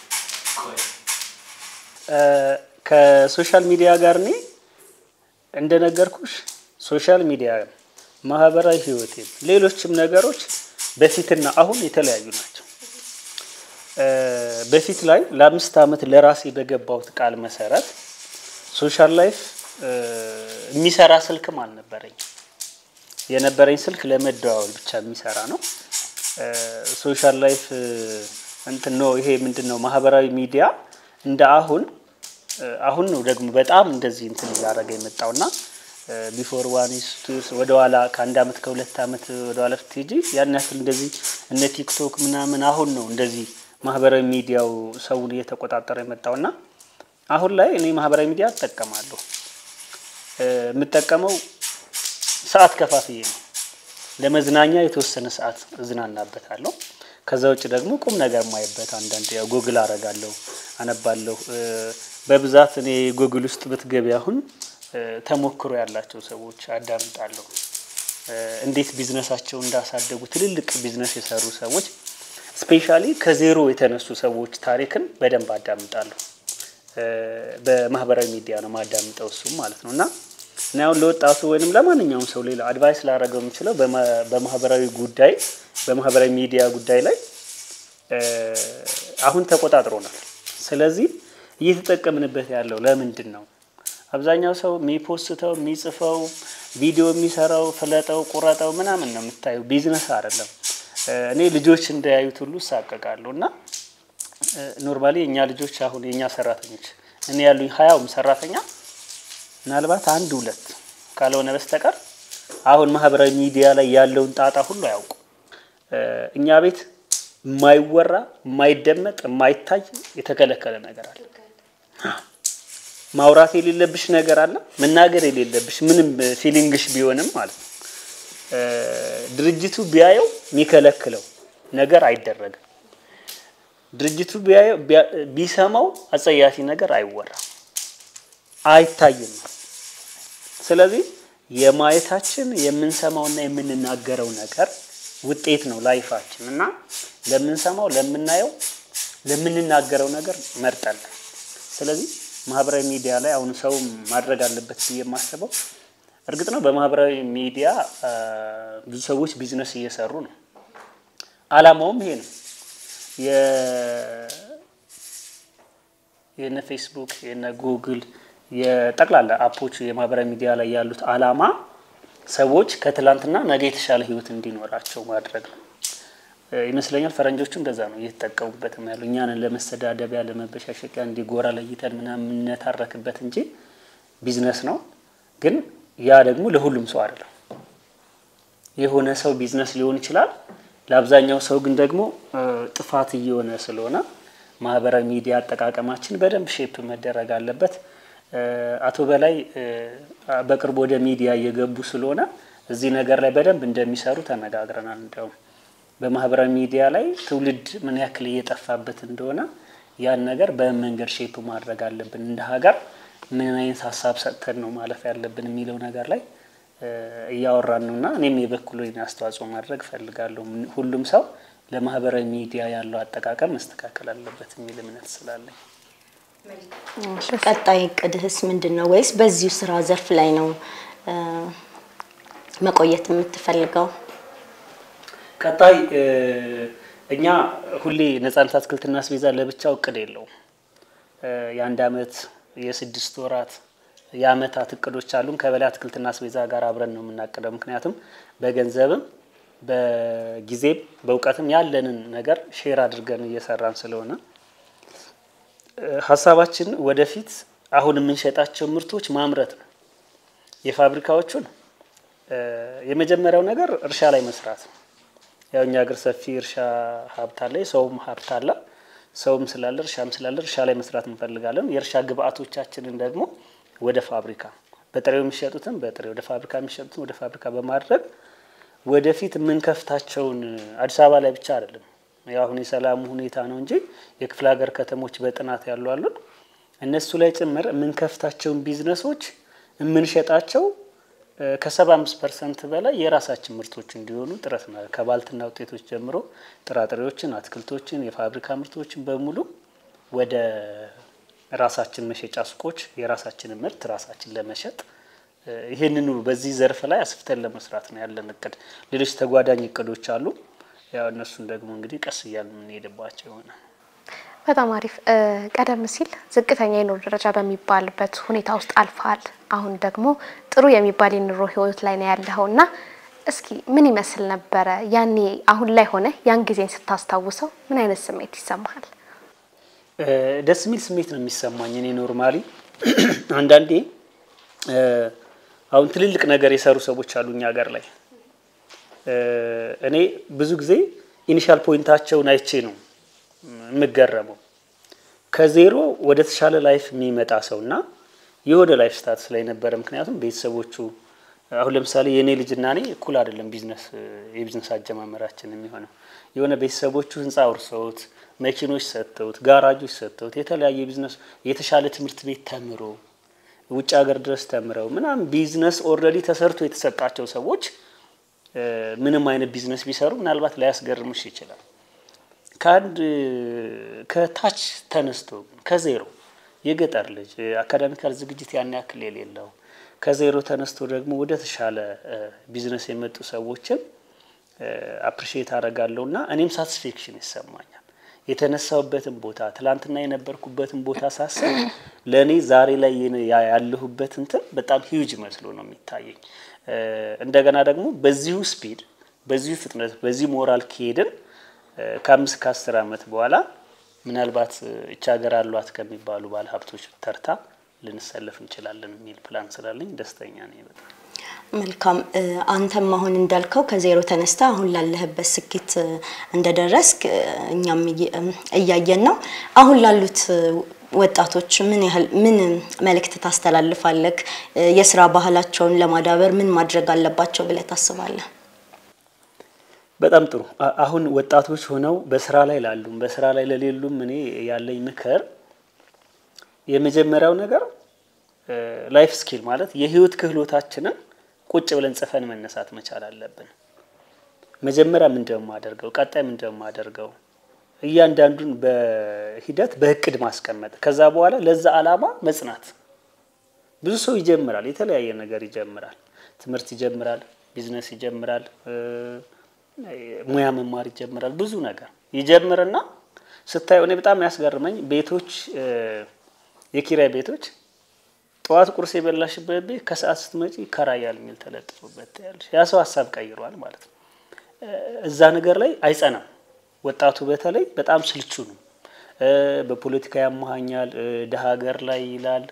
እ፣ ከሶሻል ሚዲያ ጋር እኔ እንደነገርኩሽ ሶሻል ሚዲያ ማህበራዊ ህይወቴም ሌሎችም ነገሮች በፊትና አሁን የተለያዩ ናቸው። እ፣ በፊት ላይ ለአምስት ዓመት ለራሴ በገባሁት ቃል መሰረት ሶሻል ላይፍ እ፣ የሚሰራ ስልክም አልነበረኝ። የነበረኝ ስልክ ለመደዋወል ብቻ የሚሰራ ነው። እ፣ ሶሻል ላይፍ እ፣ እንትን ነው ይሄ ምንድን ነው ማህበራዊ ሚዲያ እንደ አሁን እ፣ አሁን ነው ደግሞ በጣም እንደዚህ እንትን እያደረገ የመጣውና ቢፎር ዋን ቱስ ወደኋላ ከአንድ አመት ከሁለት አመት ወደኋላ ስትሄጂ ያን ያክል እንደዚህ እነ ቲክቶክ ምናምን አሁን ነው እንደዚህ ማህበራዊ ሚዲያው ሰውን እየተቆጣጠረ የመጣውና አሁን ላይ እኔ ማህበራዊ ሚዲያ እጠቀማለሁ። እ፣ የምጠቀመው ሰዓት ከፋፍዬ ነው። ለመዝናኛ የተወሰነ ሰዓት እዝናናበታለሁ። ከዛ ውጭ ደግሞ ቁም ነገር ማይበት አንዳንድ ያው ጉግል አረጋለሁ፣ አነባለሁ። እ፣ በብዛት እኔ ጉግል ውስጥ ብትገቢ አሁን እ፣ ተሞክሮ ያላቸው ሰዎች አዳምጣለሁ። እ፣ እንዴት ቢዝነሳቸው እንዳሳደጉ ትልልቅ ቢዝነስ የሰሩ ሰዎች ስፔሻሊ ከዜሮ የተነሱ ሰዎች ታሪክን በደንብ አዳምጣለሁ። እ፣ በማህበራዊ ሚዲያ ነው ማዳምጠው እሱም ማለት ነው እና እና አሁን ለወጣቱ ወይንም ለማንኛውም ሰው ሌላ አድቫይስ ላደረገው የምችለው በማ- በማህበራዊ ጉዳይ በማህበራዊ ሚዲያ ጉዳይ ላይ እ፣ አሁን ተቆጣጥሮናል። ስለዚህ እየተጠቀምንበት ያለው ለምንድን ነው? አብዛኛው ሰው የሚፖስተው የሚጽፈው ቪዲዮ የሚሰራው ፍለጠው ቁረጠው ምናምን ነው የምታየው፣ ቢዝነስ አይደለም። እ፣ እኔ ልጆች እንዳያዩት ሁሉ እሳቀቃለሁ እና ኖርማሊ የእኛ ልጆች አሁን የእኛ ሰራተኞች እኔ ያሉኝ ሀያውም ሰራተኛ ምናልባት አንድ ሁለት ካልሆነ በስተቀር አሁን ማህበራዊ ሚዲያ ላይ ያለውን ጣጣ ሁሉ አያውቁ። እኛ ቤት የማይወራ የማይደመጥ የማይታይ የተከለከለ ነገር አለ። ማውራት የሌለብሽ ነገር አለ። መናገር የሌለብሽ ምንም ፊሊንግሽ ቢሆንም ማለት ነው። ድርጅቱ ቢያየው የሚከለክለው ነገር አይደረግም። ድርጅቱ ቢያየው ቢሰማው አጸያፊ ነገር አይወራም፣ አይታይም። ስለዚህ የማየታችን የምንሰማውና የምንናገረው ነገር ውጤት ነው ላይፋችን እና ለምንሰማው፣ ለምናየው፣ ለምንናገረው ነገር መርጠን ስለዚህ ማህበራዊ ሚዲያ ላይ አሁን ሰው ማድረግ አለበት ብዬ የማስበው እርግጥ ነው በማህበራዊ ሚዲያ ብዙ ሰዎች ቢዝነስ እየሰሩ ነው። አላማውም ይሄ ነው። የነ ፌስቡክ የነ ጉግል የጠቅላላ አፖች የማህበራዊ ሚዲያ ላይ ያሉት አላማ ሰዎች ከትላንትና ነገ የተሻለ ህይወት እንዲኖራቸው ማድረግ ነው ይመስለኛል። ፈረንጆቹ እንደዛ ነው እየተጠቀሙበትም ያሉ እኛንን ለመሰዳደቢያ፣ ለመበሻሸቂያ እንዲጎራ ለይተን ምናምን የምንታረክበት እንጂ ቢዝነስ ነው። ግን ያ ደግሞ ለሁሉም ሰው አይደለም። የሆነ ሰው ቢዝነስ ሊሆን ይችላል። ለአብዛኛው ሰው ግን ደግሞ ጥፋት እየሆነ ስለሆነ ማህበራዊ ሚዲያ አጠቃቀማችን በደንብ ሼፕ መደረግ አለበት። አቶ በላይ በቅርቡ ወደ ሚዲያ እየገቡ ስለሆነ እዚህ ነገር ላይ በደንብ እንደሚሰሩ ተነጋግረናል። እንዲያውም በማህበራዊ ሚዲያ ላይ ትውልድ ምን ያክል እየጠፋበት እንደሆነ ያን ነገር በምን መንገድ ሼፕ ማድረግ አለብን፣ እንደ ሀገር ምን አይነት ሀሳብ ሰጥተን ነው ማለፍ ያለብን የሚለው ነገር ላይ እያወራን ነው እና እኔም የበኩሌን አስተዋጽኦ ማድረግ እፈልጋለሁ። ሁሉም ሰው ለማህበራዊ ሚዲያ ያለው አጠቃቀም መስተካከል አለበት የሚል እምነት ስላለኝ ቀጣይ እቅድህስ ምንድን ነው? ወይስ በዚሁ ስራ ዘርፍ ላይ ነው መቆየት የምትፈልገው? ቀጣይ እኛ ሁሌ ነጻነት አትክልትና አስቤዛ ለብቻው እቅድ የለውም። የአንድ አመት የስድስት ወራት የአመታት እቅዶች አሉን። ከበላይ አትክልትና አስቤዛ ጋር አብረን ነው የምናቅደው። ምክንያቱም በገንዘብም በጊዜም በእውቀትም ያለንን ነገር ሼር አድርገን እየሰራን ስለሆነ ሀሳባችን ወደፊት አሁን የምንሸጣቸው ምርቶች ማምረት ነው። የፋብሪካዎቹን የመጀመሪያው ነገር እርሻ ላይ መስራት ነው። ያው እኛ ሀገር ሰፊ እርሻ ሀብት አለ፣ የሰውም ሀብት አለ። ሰውም ስላለ እርሻም ስላለ እርሻ ላይ መስራት እንፈልጋለን። የእርሻ ግብአቶቻችንን ደግሞ ወደ ፋብሪካ በጥሬው የሚሸጡትን በጥሬ ወደ ፋብሪካ የሚሸጡትን ወደ ፋብሪካ በማድረግ ወደፊት የምንከፍታቸውን አዲስ አበባ ላይ ብቻ አይደለም። ያው አሁን የሰላሙ ሁኔታ ነው እንጂ የክፍለ ሀገር ከተሞች በጥናት ያሉ አሉን። እነሱ ላይ ጭምር የምንከፍታቸውን ቢዝነሶች የምንሸጣቸው ከሰባ አምስት ፐርሰንት በላይ የራሳችን ምርቶች እንዲሆኑ ጥረት ነው። ከባልትና ውጤቶች ጀምሮ ጥራጥሬዎችን፣ አትክልቶችን፣ የፋብሪካ ምርቶችን በሙሉ ወደ ራሳችን መሸጫ ሱቆች የራሳችንን ምርት ራሳችን ለመሸጥ ይህንኑ በዚህ ዘርፍ ላይ አስፍተን ለመስራት ነው ያለን እቅድ። ሌሎች ተጓዳኝ እቅዶች አሉ። ያው እነሱን ደግሞ እንግዲህ ቀስ እያልን የምንሄድባቸው ይሆናል። በጣም አሪፍ። ቀደም ሲል ዝቅተኛ የኑሮ ደረጃ በሚባልበት ሁኔታ ውስጥ አልፈሃል። አሁን ደግሞ ጥሩ የሚባል የኑሮ ህይወት ላይ ነው ያለኸው እና እስኪ ምን ይመስል ነበረ ያኔ አሁን ላይ ሆነ ያን ጊዜን ስታስታውሰው ምን አይነት ስሜት ይሰማሃል? ደስ የሚል ስሜት ነው የሚሰማኝ። እኔ ኖርማሊ አንዳንዴ አሁን ትልልቅ ነገር የሰሩ ሰዎች አሉ እኛ ሀገር ላይ እኔ ብዙ ጊዜ ኢኒሻል ፖይንታቸውን አይቼ ነው የምገረመው። ከዜሮ ወደ ተሻለ ላይፍ የሚመጣ ሰው እና የሆነ ላይፍ ስታትስ ላይ ነበረ። ምክንያቱም ቤተሰቦቹ አሁን ለምሳሌ የእኔ ልጅና እኔ እኩል አይደለም ቢዝነስ የቢዝነስ አጀማመራችን የሚሆነው የሆነ ቤተሰቦቹ ህንፃ አውርሰውት መኪኖች ሰጥተውት ጋራጆች ሰጥተውት የተለያየ ቢዝነስ የተሻለ ትምህርት ቤት ተምሮ ውጭ ሀገር ድረስ ተምረው ምናምን ቢዝነስ ኦልሬዲ ተሰርቶ የተሰጣቸው ሰዎች ምንም አይነት ቢዝነስ ቢሰሩ ምናልባት ላያስገርምሽ ይችላል። ከአንድ ከታች ተነስቶ ከዜሮ የገጠር ልጅ አካዳሚካል ዝግጅት ያን ያክል የሌለው ከዜሮ ተነስቶ ደግሞ ወደ ተሻለ ቢዝነስ የመጡ ሰዎችን አፕሪሺየት አደርጋለሁ እና እኔም ሳቲስፌክሽን ይሰማኛል። የተነሳሁበትን ቦታ ትላንትና የነበርኩበትን ቦታ ሳስብ ለእኔ ዛሬ ላይ ያለሁበት እንትን በጣም ሂውጅ መስሎ ነው የሚታየኝ። እንደገና ደግሞ በዚሁ ስፒድ፣ በዚሁ ፍጥነት፣ በዚህ ሞራል ከሄድን ከአምስት ከአስር ዓመት በኋላ ምናልባት እች ሀገር አሏት ከሚባሉ ባለ ሀብቶች ተርታ ልንሰለፍ እንችላለን የሚል ፕላን ስላለኝ ደስተኛ ነኝ በጣም። መልካም አንተም አሁን እንዳልከው ከዜሮ ተነስተ አሁን ላለህበት ስኬት እንደደረስክ እኛም እያየን ነው። አሁን ላሉት ወጣቶች ምን ያህል ምን መልእክት ታስተላልፋለህ? የስራ ባህላቸውን ለማዳበር ምን ማድረግ አለባቸው ብለህ ታስባለህ? በጣም ጥሩ። አሁን ወጣቶች ሆነው በስራ ላይ ላሉም በስራ ላይ ለሌሉም እኔ ያለኝ ምክር የመጀመሪያው ነገር ላይፍ ስኪል ማለት የህይወት ክህሎታችንን ቁጭ ብለን ጽፈን መነሳት መቻል አለብን። መጀመሪያ ምንድነው የማደርገው፣ ቀጣይ ምንድነው የማደርገው፣ እያንዳንዱን በሂደት በእቅድ ማስቀመጥ፣ ከዛ በኋላ ለዛ አላማ መጽናት። ብዙ ሰው ይጀምራል፣ የተለያየ ነገር ይጀምራል፣ ትምህርት ይጀምራል፣ ቢዝነስ ይጀምራል፣ ሙያ መማር ይጀምራል፣ ብዙ ነገር ይጀምርና ስታየው እኔ በጣም ያስገርመኝ ቤቶች የኪራይ ቤቶች ጠዋት ቁርስ የበላሽበት ቤት ከሰዓት ስትመጪ ይከራያል የሚል ተለጥፎበት ያለሽ ያ ሰው ሀሳብ ቀይሯል ማለት ነው። እዛ ነገር ላይ አይጸናም። ወጣቱ በተለይ በጣም ስልቹ ነው። በፖለቲካ ያመሃኛል፣ ደሀ ሀገር ላይ ይላል።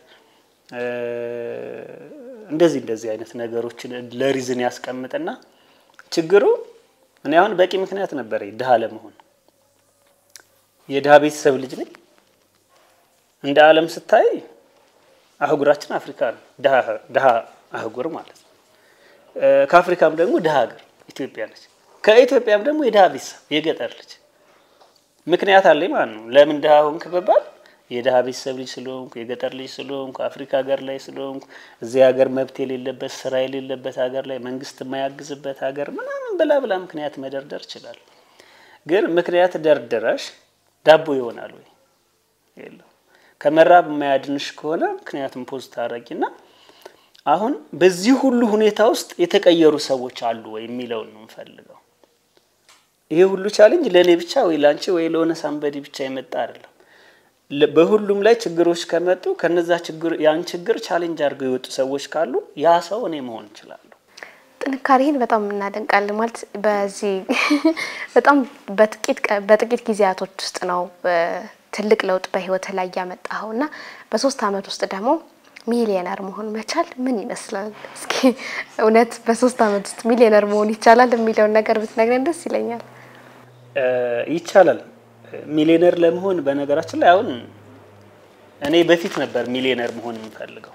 እንደዚህ እንደዚህ አይነት ነገሮችን ለሪዝን ያስቀምጥና ችግሩ እኔ አሁን በቂ ምክንያት ነበረ ድሀ ለመሆን የድሀ ቤተሰብ ልጅ ነኝ። እንደ ዓለም ስታይ አህጉራችን አፍሪካ ነው፣ ድሀ አህጉር ማለት ነው። ከአፍሪካም ደግሞ ድሀ ሀገር ኢትዮጵያ ነች። ከኢትዮጵያም ደግሞ የድሀ ቤተሰብ የገጠር ልጅ ምክንያት አለኝ ማለት ነው። ለምን ድሀ ሆንክ ብባል የድሀ ቤተሰብ ልጅ ስለሆንኩ፣ የገጠር ልጅ ስለሆንኩ፣ አፍሪካ ሀገር ላይ ስለሆንኩ፣ እዚህ ሀገር መብት የሌለበት ስራ የሌለበት ሀገር ላይ መንግስት የማያግዝበት ሀገር ምናምን ብላ ብላ ምክንያት መደርደር ይችላል። ግን ምክንያት ደርድረሽ ዳቦ ይሆናል ወይ? የለው ከመራብ የማያድንሽ ከሆነ ምክንያቱም ፖዝ ታረጊና አሁን በዚህ ሁሉ ሁኔታ ውስጥ የተቀየሩ ሰዎች አሉ ወይ የሚለውን ነው የምፈልገው። ይሄ ሁሉ ቻሌንጅ ለእኔ ብቻ ወይ ለአንቺ ወይ ለሆነ ሳንበዲ ብቻ የመጣ አይደለም። ለ- በሁሉም ላይ ችግሮች ከመጡ ከነዛ ችግር ያን ችግር ቻሌንጅ አድርገው የወጡ ሰዎች ካሉ ያ ሰው እኔ መሆን እችላለሁ። ጥንካሬህን በጣም እናደንቃለን። ማለት በዚህ በጣም በጥቂት ቀ- በጥቂት ጊዜያቶች ውስጥ ነው እ፣ ትልቅ ለውጥ በህይወት ላይ ያመጣኸው እና በሶስት አመት ውስጥ ደግሞ ሚሊዮነር መሆን መቻል ምን ይመስላል? እስኪ እውነት በሶስት አመት ውስጥ ሚሊዮነር መሆን ይቻላል የሚለውን ነገር ብትነግረን ደስ ይለኛል። እ፣ ይቻላል። ሚሊዮነር ለመሆን በነገራችን ላይ አሁን እኔ በፊት ነበር ሚሊዮነር መሆን የምፈልገው።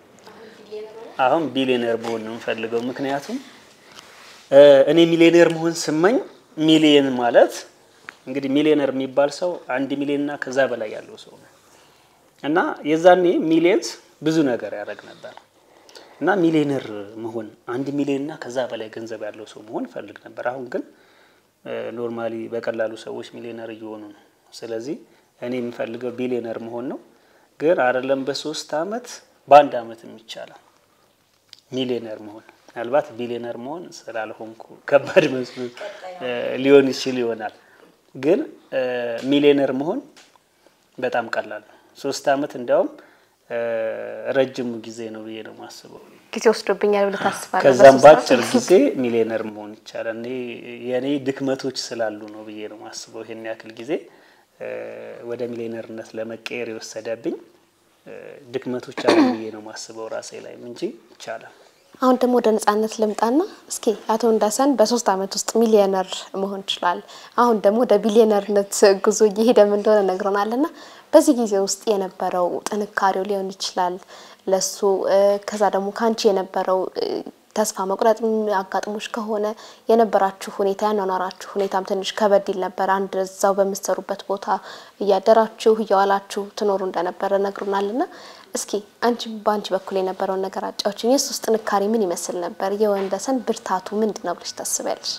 አሁን ቢሊዮነር መሆን ነው የምፈልገው። ምክንያቱም እ፣ እኔ ሚሊዮነር መሆን ስመኝ ሚሊየን ማለት እንግዲህ ሚሊዮነር የሚባል ሰው አንድ ሚሊዮን እና ከዛ በላይ ያለው ሰው ነው እና የዛኔ ሚሊየንስ ብዙ ነገር ያደርግ ነበር እና ሚሊዮነር መሆን አንድ ሚሊዮን እና ከዛ በላይ ገንዘብ ያለው ሰው መሆን እፈልግ ነበር። አሁን ግን ኖርማሊ በቀላሉ ሰዎች ሚሊዮነር እየሆኑ ነው። ስለዚህ እኔ የምፈልገው ቢሊዮነር መሆን ነው። ግን አይደለም በሶስት አመት በአንድ አመትም ይቻላል ሚሊዮነር መሆን። ምናልባት ቢሊዮነር መሆን ስላልሆንኩ ከባድ መስሎ እ ሊሆን ይችል ይሆናል። ግን እ ሚሊዮነር መሆን በጣም ቀላል ነው። ሶስት አመት እንዲያውም እ ረጅሙ ጊዜ ነው ብዬ ነው የማስበው። ጊዜ ወስዶብኛል ብለህ ታስባለህ? ከዛም በሶስት አመት? በአጭር ጊዜ ሚሊዮነር መሆን ይቻላል። እኔ የእኔ ድክመቶች ስላሉ ነው ብዬ ነው የማስበው። ይሄን ያክል ጊዜ እ ወደ ሚሊዮነርነት ለመቀየር የወሰደብኝ እ ድክመቶች አሉ ብዬ ነው የማስበው ራሴ ላይም እንጂ ይቻላል። አሁን ደግሞ ወደ ነጻነት ልምጣና እስኪ አቶ እንዳሰን በሶስት አመት ውስጥ ሚሊዮነር መሆን ይችላል። አሁን ደግሞ ወደ ቢሊዮነርነት ጉዞ እየሄደም እንደሆነ ነግሮናልና በዚህ ጊዜ ውስጥ የነበረው ጥንካሬው ሊሆን ይችላል ለሱ እ፣ ከዛ ደግሞ ከአንቺ የነበረው እ፣ ተስፋ መቁረጥ አጋጥሞች ከሆነ የነበራችሁ ሁኔታ ያኗኗራችሁ ሁኔታም ትንሽ ከበድ ይል ነበር። አንድ እዛው በምትሰሩበት ቦታ እያደራችሁ እየዋላችሁ ትኖሩ እንደነበረ ነግሮናልና እስኪ አንቺ በአንቺ በኩል የነበረውን ነገር አጫዎችን። የሱስ ጥንካሬ ምን ይመስል ነበር? የወንደሰን ብርታቱ ምንድን ነው ብለሽ ታስቢያለሽ?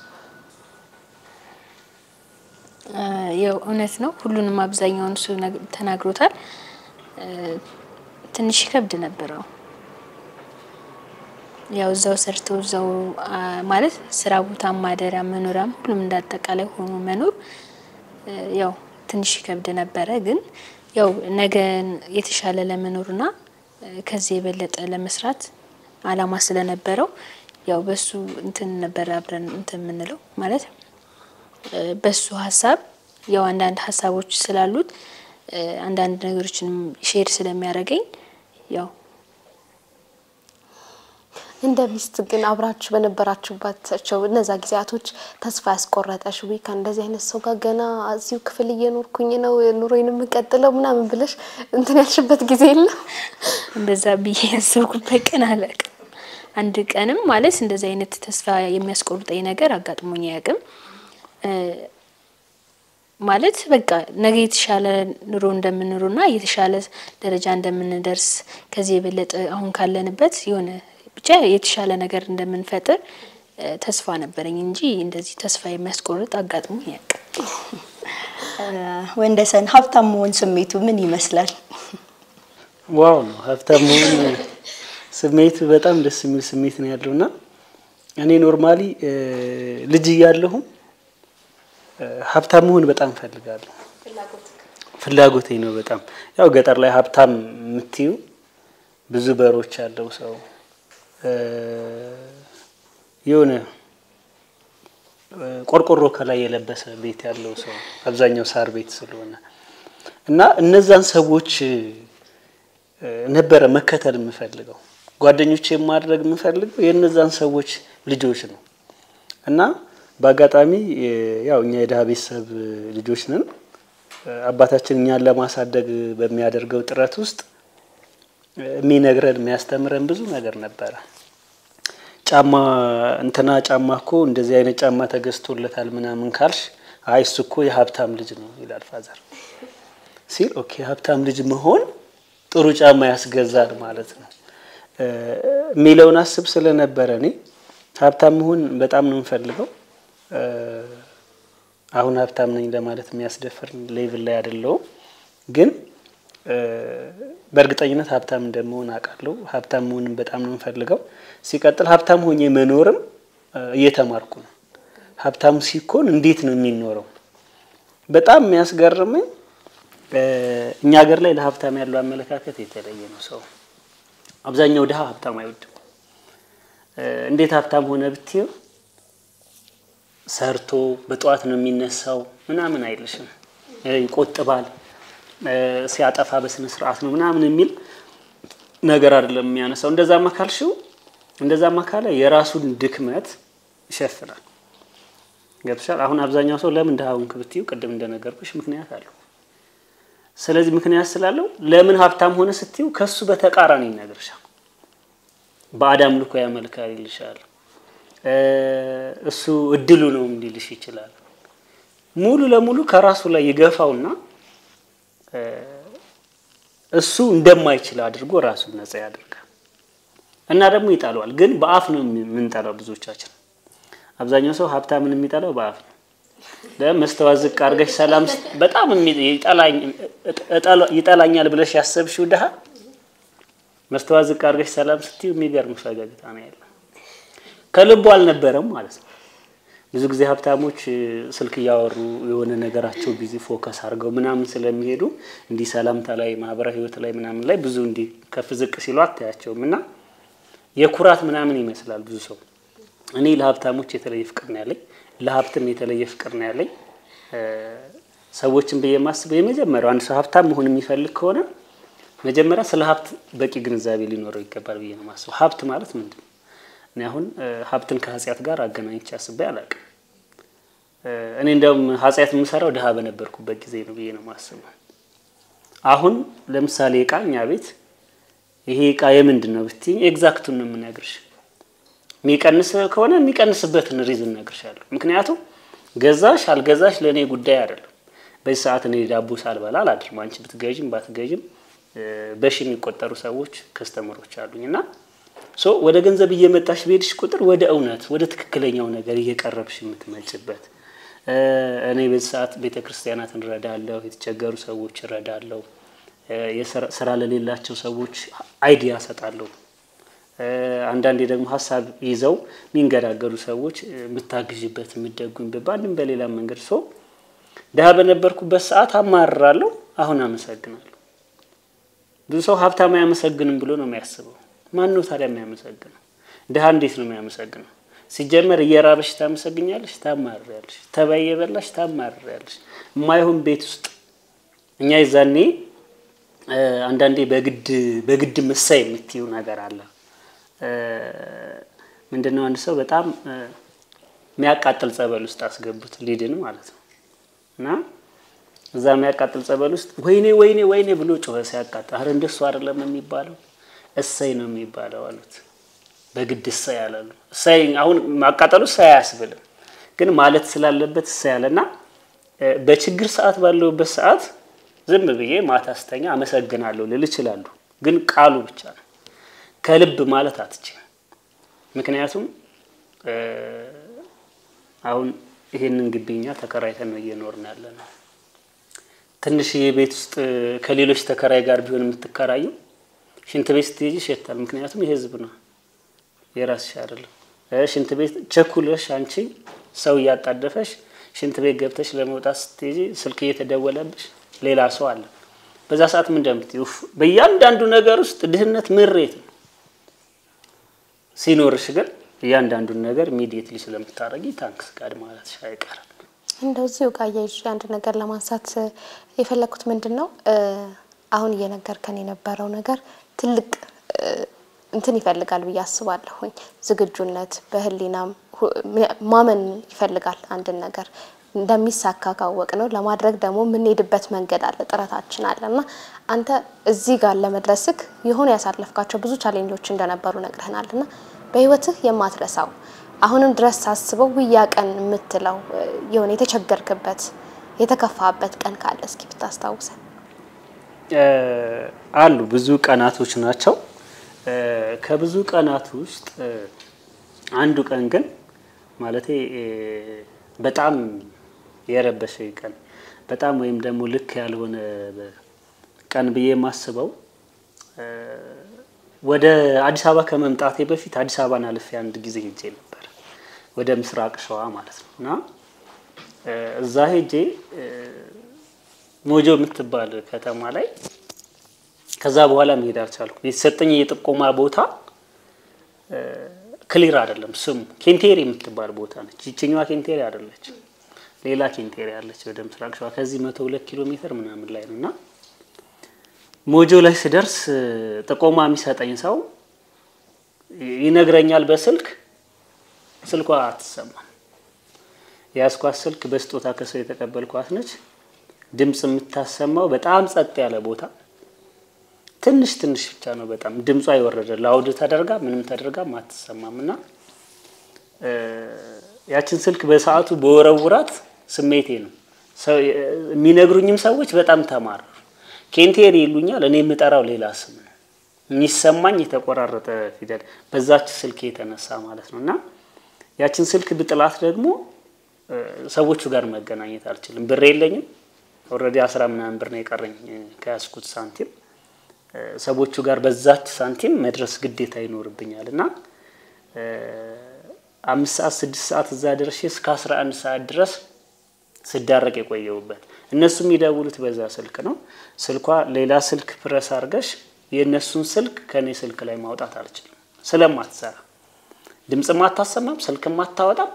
ያው እውነት ነው። ሁሉንም አብዛኛውን እሱ ነግ- ተናግሮታል። እ፣ ትንሽ ይከብድ ነበረው። ያው እዛው ሰርቶ እዛው አ፣ ማለት ስራ ቦታ ማደሪያ መኖሪያም ሁሉም እንዳጠቃላይ ሆኖ መኖር እ፣ ያው ትንሽ ይከብድ ነበረ። ግን ያው ነገ የተሻለ ለመኖርና እ፣ ከዚህ የበለጠ ለመስራት አላማ ስለነበረው ያው በሱ እንትን ነበረ አብረን እንትን የምንለው ማለት እ፣ በሱ ሀሳብ ያው አንዳንድ ሀሳቦች ስላሉት እ፣ አንዳንድ ነገሮችንም ሼር ስለሚያደርገኝ ያው እንደ ሚስት ግን አብራችሁ በነበራችሁባቸው እነዛ ጊዜያቶች ተስፋ ያስቆረጠሽ ወይ ከእንደዚህ አይነት ሰው ጋር ገና እዚሁ ክፍል እየኖርኩኝ ነው ኑሮዬን የምቀጥለው ምናምን ብለሽ እንትን ያልሽበት ጊዜ የለም? እንደዛ ብዬ ያሰብኩበት ቀን አላውቅም። አንድ ቀንም ማለት እንደዚህ አይነት ተስፋ የሚያስቆርጠኝ ነገር አጋጥሞኝ አያውቅም። እ፣ ማለት በቃ ነገ የተሻለ ኑሮ እንደምንኖርና የተሻለ ደረጃ እንደምንደርስ ከዚህ የበለጠ አሁን ካለንበት የሆነ ብቻ የተሻለ ነገር እንደምንፈጥር እ፣ ተስፋ ነበረኝ እንጂ እንደዚህ ተስፋ የሚያስቆርጥ አጋጥሞኝ አያውቅም። ወንደሰን ሀብታም መሆን ስሜቱ ምን ይመስላል? ዋው ነው ሀብታም መሆን ስሜቱ በጣም ደስ የሚል ስሜት ነው ያለው እና እኔ ኖርማሊ እ፣ ልጅ እያለሁ እ፣ ሀብታም መሆን በጣም እፈልጋለሁ። ፍላጎቴ ነው በጣም ያው ገጠር ላይ ሀብታም የምትዩ ብዙ በሮች ያለው ሰው እ፣ የሆነ እ፣ ቆርቆሮ ከላይ የለበሰ ቤት ያለው ሰው አብዛኛው ሳር ቤት ስለሆነ እና እነዛን ሰዎች እ፣ ነበረ መከተል የምፈልገው ጓደኞቼ ማድረግ የምፈልገው የእነዛን ሰዎች ልጆች ነው እና በአጋጣሚ እ፣ ያው እኛ የድሀ ቤተሰብ ልጆች ነን። እ፣ አባታችን እኛን ለማሳደግ በሚያደርገው ጥረት ውስጥ እ፣ የሚነግረን የሚያስተምረን ብዙ ነገር ነበረ። ጫማ እንትና ጫማ እኮ እንደዚህ አይነት ጫማ ተገዝቶለታል ምናምን ካልሽ አይ እሱ እኮ የሀብታም ልጅ ነው ይላል ፋዘር ሲል ኦኬ ሀብታም ልጅ መሆን ጥሩ ጫማ ያስገዛል ማለት ነው እ፣ የሚለውን አስብ ስለነበረ እኔ ሀብታም መሆን በጣም ነው የምፈልገው። እ፣ አሁን ሀብታም ነኝ ለማለት የሚያስደፍር ሌቭል ላይ አይደለሁም፣ ግን እ፣ በእርግጠኝነት ሀብታም እንደመሆን አውቃለሁ። ሀብታም መሆንም በጣም ነው የምፈልገው። ሲቀጥል ሀብታም ሆኜ መኖርም እ፣ እየተማርኩ ነው። ሀብታም ሲኮን እንዴት ነው የሚኖረው? በጣም የሚያስገርመኝ እኛ ሀገር ላይ ለሀብታም ያለው አመለካከት የተለየ ነው። ሰው አብዛኛው ድሀ ሀብታም አይወድም። እንዴት ሀብታም ሆነ ብትይው ሰርቶ በጠዋት ነው የሚነሳው ምናምን አይልሽም። ይቆጥባል፣ ሲያጠፋ በስነ ስርዓት ነው ምናምን የሚል ነገር አይደለም የሚያነሳው። እንደዛማ ካልሽው እንደዛማ ካለ የራሱን ድክመት ይሸፍናል። ገብቶሻል? አሁን አብዛኛው ሰው ለምን ድሀ ሆንክ ብትይው ቅድም እንደነገርኩሽ ምክንያት አለው። ስለዚህ ምክንያት ስላለው ለምን ሀብታም ሆነ ስትይው ከሱ በተቃራኒ ይነግርሻል። በአዳም ልኮ ያመልካል ይልሻል። እሱ እድሉ ነው እንዲልሽ ይችላል። ሙሉ ለሙሉ ከራሱ ላይ ይገፋውና እሱ እንደማይችል አድርጎ ራሱን ነጻ ያደርጋል እና ደግሞ ይጠለዋል። ግን በአፍ ነው የምንጠላው ብዙዎቻችን። አብዛኛው ሰው ሀብታምን የሚጠላው በአፍ ነው። ለመስተዋት ዝቅ አድርገሽ ሰላም በጣም ይጠላኛል ብለሽ ያሰብሽው ድሀ መስተዋት ዝቅ አድርገሽ ሰላም ስትዩ የሚገርም ፈገግታ ነው ያለው። ከልቡ አልነበረም ማለት ነው። ብዙ ጊዜ ሀብታሞች ስልክ እያወሩ የሆነ ነገራቸው ቢዚ ፎከስ አድርገው ምናምን ስለሚሄዱ እንዲህ ሰላምታ ላይ ማህበራዊ ህይወት ላይ ምናምን ላይ ብዙ እንዲህ ከፍ ዝቅ ሲሉ አታያቸውም እና የኩራት ምናምን ይመስላል ብዙ ሰው። እኔ ለሀብታሞች የተለየ ፍቅር ነው ያለኝ፣ ለሀብትም የተለየ ፍቅር ነው ያለኝ። ሰዎችን ብዬ የማስበው የመጀመሪያው አንድ ሰው ሀብታም መሆን የሚፈልግ ከሆነ መጀመሪያ ስለ ሀብት በቂ ግንዛቤ ሊኖረው ይገባል ብዬ ነው የማስበው። ሀብት ማለት ምንድን ነው? እኔ አሁን ሀብትን ከኃጢአት ጋር አገናኝቼ አስቤ አላውቅም። እኔ እንደውም ኃጢአት የምሰራው ድሀ በነበርኩበት ጊዜ ነው ብዬ ነው የማስበው። አሁን ለምሳሌ እቃ እኛ ቤት ይሄ እቃ የምንድን ነው ብትይኝ ኤግዛክቱን ነው የምነግርሽ። የሚቀንስ ከሆነ የሚቀንስበትን ሪዝን እነግርሻለሁ። ምክንያቱም ገዛሽ አልገዛሽ ለእኔ ጉዳይ አይደለም። በዚህ ሰዓት እኔ ዳቦ ሳልበላ አላድርም። አንቺ ብትገዥም ባትገዥም በሺ የሚቆጠሩ ሰዎች ከስተመሮች አሉኝ እና ሶ ወደ ገንዘብ እየመጣሽ በሄድሽ ቁጥር ወደ እውነት ወደ ትክክለኛው ነገር እየቀረብሽ የምትመጭበት እኔ በዚህ ሰዓት ቤተ ክርስቲያናትን እረዳለሁ፣ የተቸገሩ ሰዎች እረዳለሁ፣ ስራ ለሌላቸው ሰዎች አይዲያ እሰጣለሁ። አንዳንዴ ደግሞ ሀሳብ ይዘው የሚንገዳገዱ ሰዎች የምታግዥበት የምትደጉኝበት በአንድም በሌላ መንገድ ሰው ድሀ በነበርኩበት ሰዓት አማርራለሁ፣ አሁን አመሰግናለሁ። ብዙ ሰው ሀብታም አያመሰግንም ብሎ ነው የሚያስበው። ማን ነው ታዲያ የሚያመሰግነው? ድሀ እንዴት ነው የሚያመሰግነው? ሲጀመር እየራበሽ ታመሰግኛለሽ፣ ታማርሪያለሽ። ተባይ የበላሽ ታማርሪያለሽ። የማይሆን ቤት ውስጥ እኛ ይዛኔ አንዳንዴ በግድ በግድ ምሳይ የምትይው ነገር አለ። ምንድነው? አንድ ሰው በጣም የሚያቃጥል ጸበል ውስጥ አስገቡት ሊድን ማለት ነው እና እዛ የሚያቃጥል ጸበል ውስጥ ወይኔ ወይኔ ወይኔ ብሎ ጮኸ ሲያቃጥል። አረ እንደሱ አይደለም የሚባለው እሰይ ነው የሚባለው አሉት። በግድ እሰይ ያላሉ እሰይ አሁን ማቃጠሉ እሰይ አያስብልም፣ ግን ማለት ስላለበት እሰይ ያለና በችግር ሰዓት ባለውበት ሰዓት ዝም ብዬ ማታ ስተኛ አመሰግናለሁ ልል እችላለሁ፣ ግን ቃሉ ብቻ ነው። ከልብ ማለት አትችልም። ምክንያቱም አሁን ይሄንን ግቢኛ ተከራይተን ነው እየኖርን ያለ ነው። ትንሽዬ ቤት ውስጥ ከሌሎች ተከራይ ጋር ቢሆን የምትከራየው ሽንት ቤት ስትሄጂ ይሸታል። ምክንያቱም የህዝብ ነው የራስሽ አይደለም። ሽንት ቤት ቸኩለሽ አንቺ ሰው እያጣደፈሽ ሽንት ቤት ገብተሽ ለመውጣት ስትሄጂ ስልክ እየተደወለብሽ ሌላ ሰው አለ። በዛ ሰዓት ምን እንደምትይው በእያንዳንዱ ነገር ውስጥ ድህነት ምሬት ነው። ሲኖርሽ ግን እያንዳንዱን ነገር ኢሚዲየትሊ ስለምታደርጊ ታንክስ ጋድ ማለትሽ አይቀርም። እንደው እዚሁ ጋር አያይዤ አንድ ነገር ለማንሳት የፈለግኩት ምንድን ነው አሁን እየነገርከን የነበረው ነገር ትልቅ እንትን ይፈልጋል ብዬ አስባለሁኝ። ዝግጁነት በህሊናም ማመን ይፈልጋል። አንድን ነገር እንደሚሳካ ካወቅ ነው ለማድረግ ደግሞ የምንሄድበት መንገድ አለ፣ ጥረታችን አለ እና አንተ እዚህ ጋር ለመድረስክ የሆኑ ያሳለፍካቸው ብዙ ቻሌንጆች እንደነበሩ ነግረህናል እና በህይወትህ የማትረሳው አሁንም ድረስ ሳስበው ውያ ቀን የምትለው የሆነ የተቸገርክበት የተከፋበት ቀን ካለ እስኪ ብታስታውሰን። አሉ ብዙ ቀናቶች ናቸው። ከብዙ ቀናት ውስጥ አንዱ ቀን ግን ማለቴ በጣም የረበሸ ቀን በጣም ወይም ደግሞ ልክ ያልሆነ ቀን ብዬ የማስበው ወደ አዲስ አበባ ከመምጣቴ በፊት አዲስ አበባን አልፌ አንድ ጊዜ ሄጄ ነበር፣ ወደ ምስራቅ ሸዋ ማለት ነው። እና እዛ ሄጄ ሞጆ የምትባል ከተማ ላይ ከዛ በኋላ መሄድ አልቻልኩም። የተሰጠኝ የጥቆማ ቦታ ክሊር አይደለም ስሙ። ኬንቴሪ የምትባል ቦታ ነች። ይችኛዋ ኬንቴሪ አይደለች፣ ሌላ ኬንቴሪ አለች ወደ ምስራቅ ሸዋ ከዚህ መቶ ሁለት ኪሎ ሜትር ምናምን ላይ ነው እና ሞጆ ላይ ስደርስ ጥቆማ የሚሰጠኝ ሰው ይነግረኛል በስልክ ስልኳ አትሰማም። የያዝኳት ስልክ በስጦታ ከሰው የተቀበልኳት ነች። ድምፅ የምታሰማው በጣም ጸጥ ያለ ቦታ ትንሽ ትንሽ ብቻ ነው። በጣም ድምጿ የወረደ ላውድ ተደርጋ ምንም ተደርጋ አትሰማም። እና ያችን ስልክ በሰዓቱ በወረውራት ስሜቴ ነው። የሚነግሩኝም ሰዎች በጣም ተማረሩ። ኬንቴሪ ይሉኛል። እኔ የምጠራው ሌላ ስም ነው የሚሰማኝ የተቆራረጠ ፊደል በዛች ስልክ የተነሳ ማለት ነው። እና ያችን ስልክ ብጥላት ደግሞ ሰዎቹ ጋር መገናኘት አልችልም። ብር የለኝም። ኦልሬዲ አስራ ምናምን ብር ነው የቀረኝ ከያዝኩት ሳንቲም ሰዎቹ ጋር በዛች ሳንቲም መድረስ ግዴታ ይኖርብኛል እና አምስት ሰዓት ስድስት ሰዓት እዛ ደርሼ እስከ አስራ አንድ ሰዓት ድረስ ስዳረቅ የቆየሁበት እነሱ የሚደውሉት በዛ ስልክ ነው። ስልኳ ሌላ ስልክ ፕረስ አድርገሽ የእነሱን ስልክ ከእኔ ስልክ ላይ ማውጣት አልችልም ስለማትሰራ ድምፅም አታሰማም፣ ስልክም አታወጣም።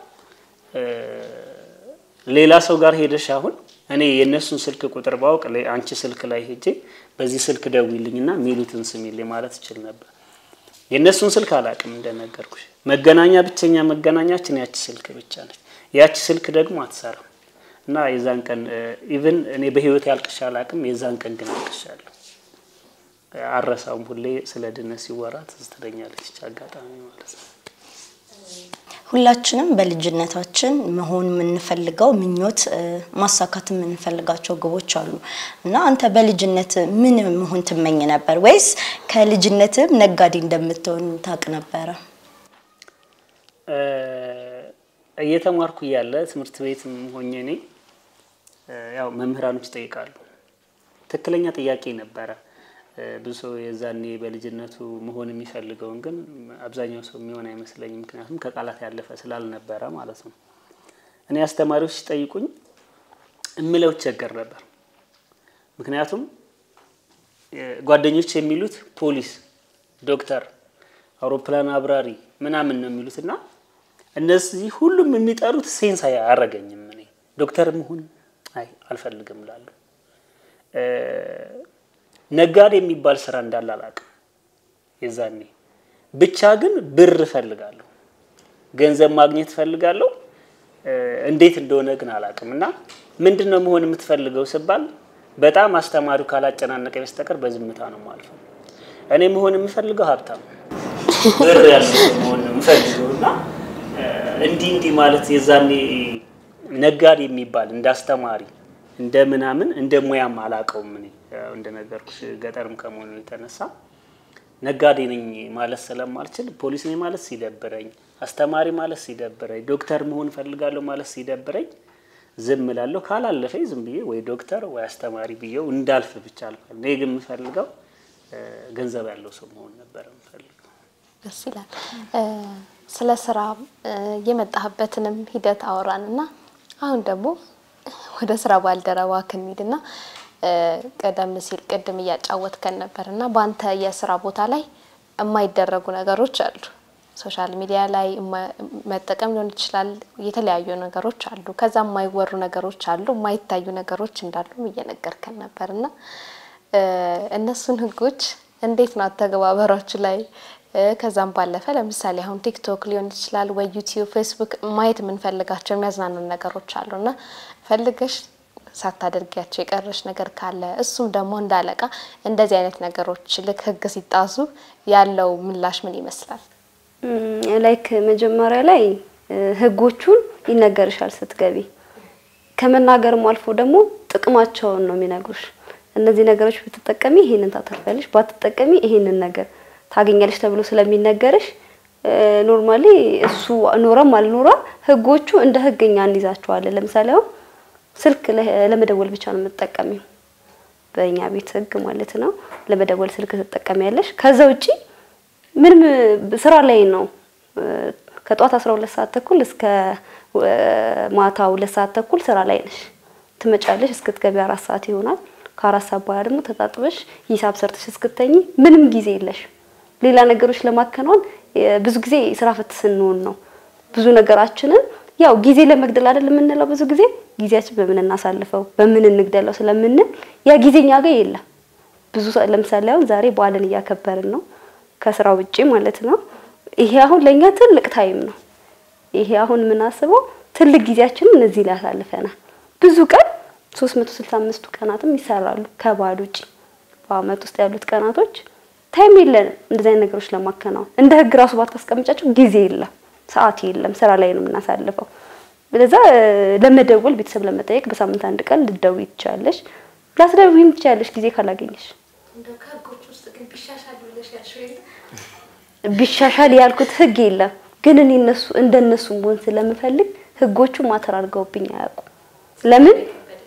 ሌላ ሰው ጋር ሄደሽ አሁን እኔ የእነሱን ስልክ ቁጥር ባውቅ አንቺ ስልክ ላይ ሄጄ በዚህ ስልክ ደውይልኝና ሚሉትን ስሚልኝ ማለት እችል ነበር። የእነሱን ስልክ አላውቅም እንደነገርኩሽ። መገናኛ ብቸኛ መገናኛችን ያቺ ስልክ ብቻ ነች። ያቺ ስልክ ደግሞ አትሰራም እና የዛን ቀን ኢቭን እኔ በህይወት ያልቅሻ አላውቅም። የዛን ቀን ግን አልቅሻለሁ። አረሳውም። ሁሌ ስለ ድነት ሲወራ ትዝ ትለኛለች አጋጣሚ ማለት ነው። ሁላችንም በልጅነታችን መሆን የምንፈልገው ምኞት ማሳካት የምንፈልጋቸው ግቦች አሉ እና አንተ በልጅነት ምን መሆን ትመኝ ነበር? ወይስ ከልጅነትም ነጋዴ እንደምትሆን ታውቅ ነበረ? እየተማርኩ እያለ ትምህርት ቤት ሆኜ እኔ ያው መምህራኖች ይጠይቃሉ። ትክክለኛ ጥያቄ ነበረ። ብዙ ሰው የዛኔ በልጅነቱ መሆን የሚፈልገውን ግን አብዛኛው ሰው የሚሆን አይመስለኝም። ምክንያቱም ከቃላት ያለፈ ስላልነበረ ማለት ነው። እኔ አስተማሪዎች ሲጠይቁኝ እምለው ቸገር ነበር። ምክንያቱም ጓደኞች የሚሉት ፖሊስ፣ ዶክተር፣ አውሮፕላን አብራሪ ምናምን ነው የሚሉት እና እነዚህ ሁሉም የሚጠሩት ሴንስ አያረገኝም። እኔ ዶክተር መሆን አይ አልፈልግም እላለሁ። ነጋዴ የሚባል ስራ እንዳለ አላውቅም የዛኔ። ብቻ ግን ብር እፈልጋለሁ፣ ገንዘብ ማግኘት እፈልጋለሁ። እንዴት እንደሆነ ግን አላውቅም። እና ምንድን ነው መሆን የምትፈልገው ስባል በጣም አስተማሪው ካላጨናነቀ በስተቀር በዝምታ ነው ማልፈው። እኔ መሆን የምፈልገው ሀብታም ብር ያለው መሆን ነው የምፈልገው እና እንዲህ እንዲህ ማለት የዛኔ ነጋዴ የሚባል እንደ አስተማሪ እንደ ምናምን እንደ ሙያም አላውቀውም። እኔ እንደነገርኩሽ ገጠርም ከመሆኑ የተነሳ ነጋዴ ነኝ ማለት ስለማልችል ፖሊስ ነኝ ማለት ሲደብረኝ፣ አስተማሪ ማለት ሲደብረኝ፣ ዶክተር መሆን ፈልጋለሁ ማለት ሲደብረኝ ዝም እላለሁ። ካላለፈኝ ዝም ብዬ ወይ ዶክተር ወይ አስተማሪ ብዬው እንዳልፍ ብቻ አልፋለሁ። እኔ ግን የምፈልገው ገንዘብ ያለው ሰው መሆን ነበር የምፈልገው። ደስ ይላል። ስለ ስራ የመጣህበትንም ሂደት አወራን እና አሁን ደግሞ ወደ ስራ ባልደረባ ክንሂድና ቀደም ሲል ቅድም እያጫወትከን ነበር እና በአንተ የስራ ቦታ ላይ የማይደረጉ ነገሮች አሉ። ሶሻል ሚዲያ ላይ መጠቀም ሊሆን ይችላል። የተለያዩ ነገሮች አሉ። ከዛ የማይወሩ ነገሮች አሉ፣ የማይታዩ ነገሮች እንዳሉ እየነገርከን ነበር እና እነሱን ህጎች እንዴት ነው አተገባበራችሁ ላይ ከዛም ባለፈ ለምሳሌ አሁን ቲክቶክ ሊሆን ይችላል ወይ ዩቲዩብ፣ ፌስቡክ ማየት የምንፈልጋቸው የሚያዝናኑ ነገሮች አሉና ፈልገሽ ሳታደርጊያቸው የቀረሽ ነገር ካለ እሱም ደግሞ እንዳለቃ እንደዚህ አይነት ነገሮች ልክ ህግ ሲጣሱ ያለው ምላሽ ምን ይመስላል? ላይክ መጀመሪያ ላይ ህጎቹን ይነገርሻል ስትገቢ። ከመናገርም አልፎ ደግሞ ጥቅማቸውን ነው የሚነግሩሽ። እነዚህ ነገሮች ብትጠቀሚ ይሄንን ታተርፊያለሽ፣ ባትጠቀሚ ይሄንን ነገር ታገኛለሽ ተብሎ ስለሚነገርሽ ኖርማሊ እሱ ኖረም አልኖረ ህጎቹ እንደ ህግኛ እንይዛቸዋለን። ለምሳሌ አሁን ስልክ ለመደወል ብቻ ነው የምትጠቀሚው፣ በእኛ ቤት ህግ ማለት ነው። ለመደወል ስልክ ትጠቀሚያለሽ። ከዛ ውጪ ምንም ስራ ላይ ነው። ከጧት 12 ሰዓት ተኩል እስከ ማታ ሁለት ሰዓት ተኩል ስራ ላይ ነሽ፣ ትመጫለሽ፣ እስክትገቢ አራት ሰዓት ይሆናል። ከአራት ሰዓት በኋላ ደግሞ ተጣጥበሽ ሂሳብ ሰርተሽ እስክተኝ ምንም ጊዜ የለሽ። ሌላ ነገሮች ለማከናወን የ- ብዙ ጊዜ ስራ ፈት ስንሆን ነው ብዙ ነገራችንን ያው ጊዜ ለመግደል አይደል የምንለው። ብዙ ጊዜ ጊዜያችን በምን እናሳልፈው በምን እንግደለው ስለምንል ያ ጊዜ እኛ ጋር የለም። ብዙ ሰ- ለምሳሌ አሁን ዛሬ በዓልን እያከበርን ነው ከስራ ውጪ ማለት ነው። ይሄ አሁን ለእኛ ትልቅ ታይም ነው። ይሄ አሁን የምናስበው ትልቅ ጊዜያችንን እዚህ ላይ አሳልፈናል። ብዙ ቀን 365ቱ ቀናትም ይሰራሉ ከበዓል ውጪ። በአመት ውስጥ ያሉት ቀናቶች ታይም የለንም እንደዚህ አይነት ነገሮች ለማከናወን። እንደ ህግ ራሱ ባታስቀምጫቸው ጊዜ የለም፣ ሰዓት የለም፣ ስራ ላይ ነው የምናሳልፈው። ስለዛ ለመደወል ቤተሰብ ለመጠየቅ በሳምንት አንድ ቀን ልትደውይ ትችያለሽ። ላትደውይም ትችያለሽ ጊዜ ካላገኘሽ። ቢሻሻል ያልኩት ህግ የለም፣ ግን እኔ እነሱ እንደነሱ መሆን ስለምፈልግ ህጎቹ ማተር አድርገውብኝ አያውቁም። ለምን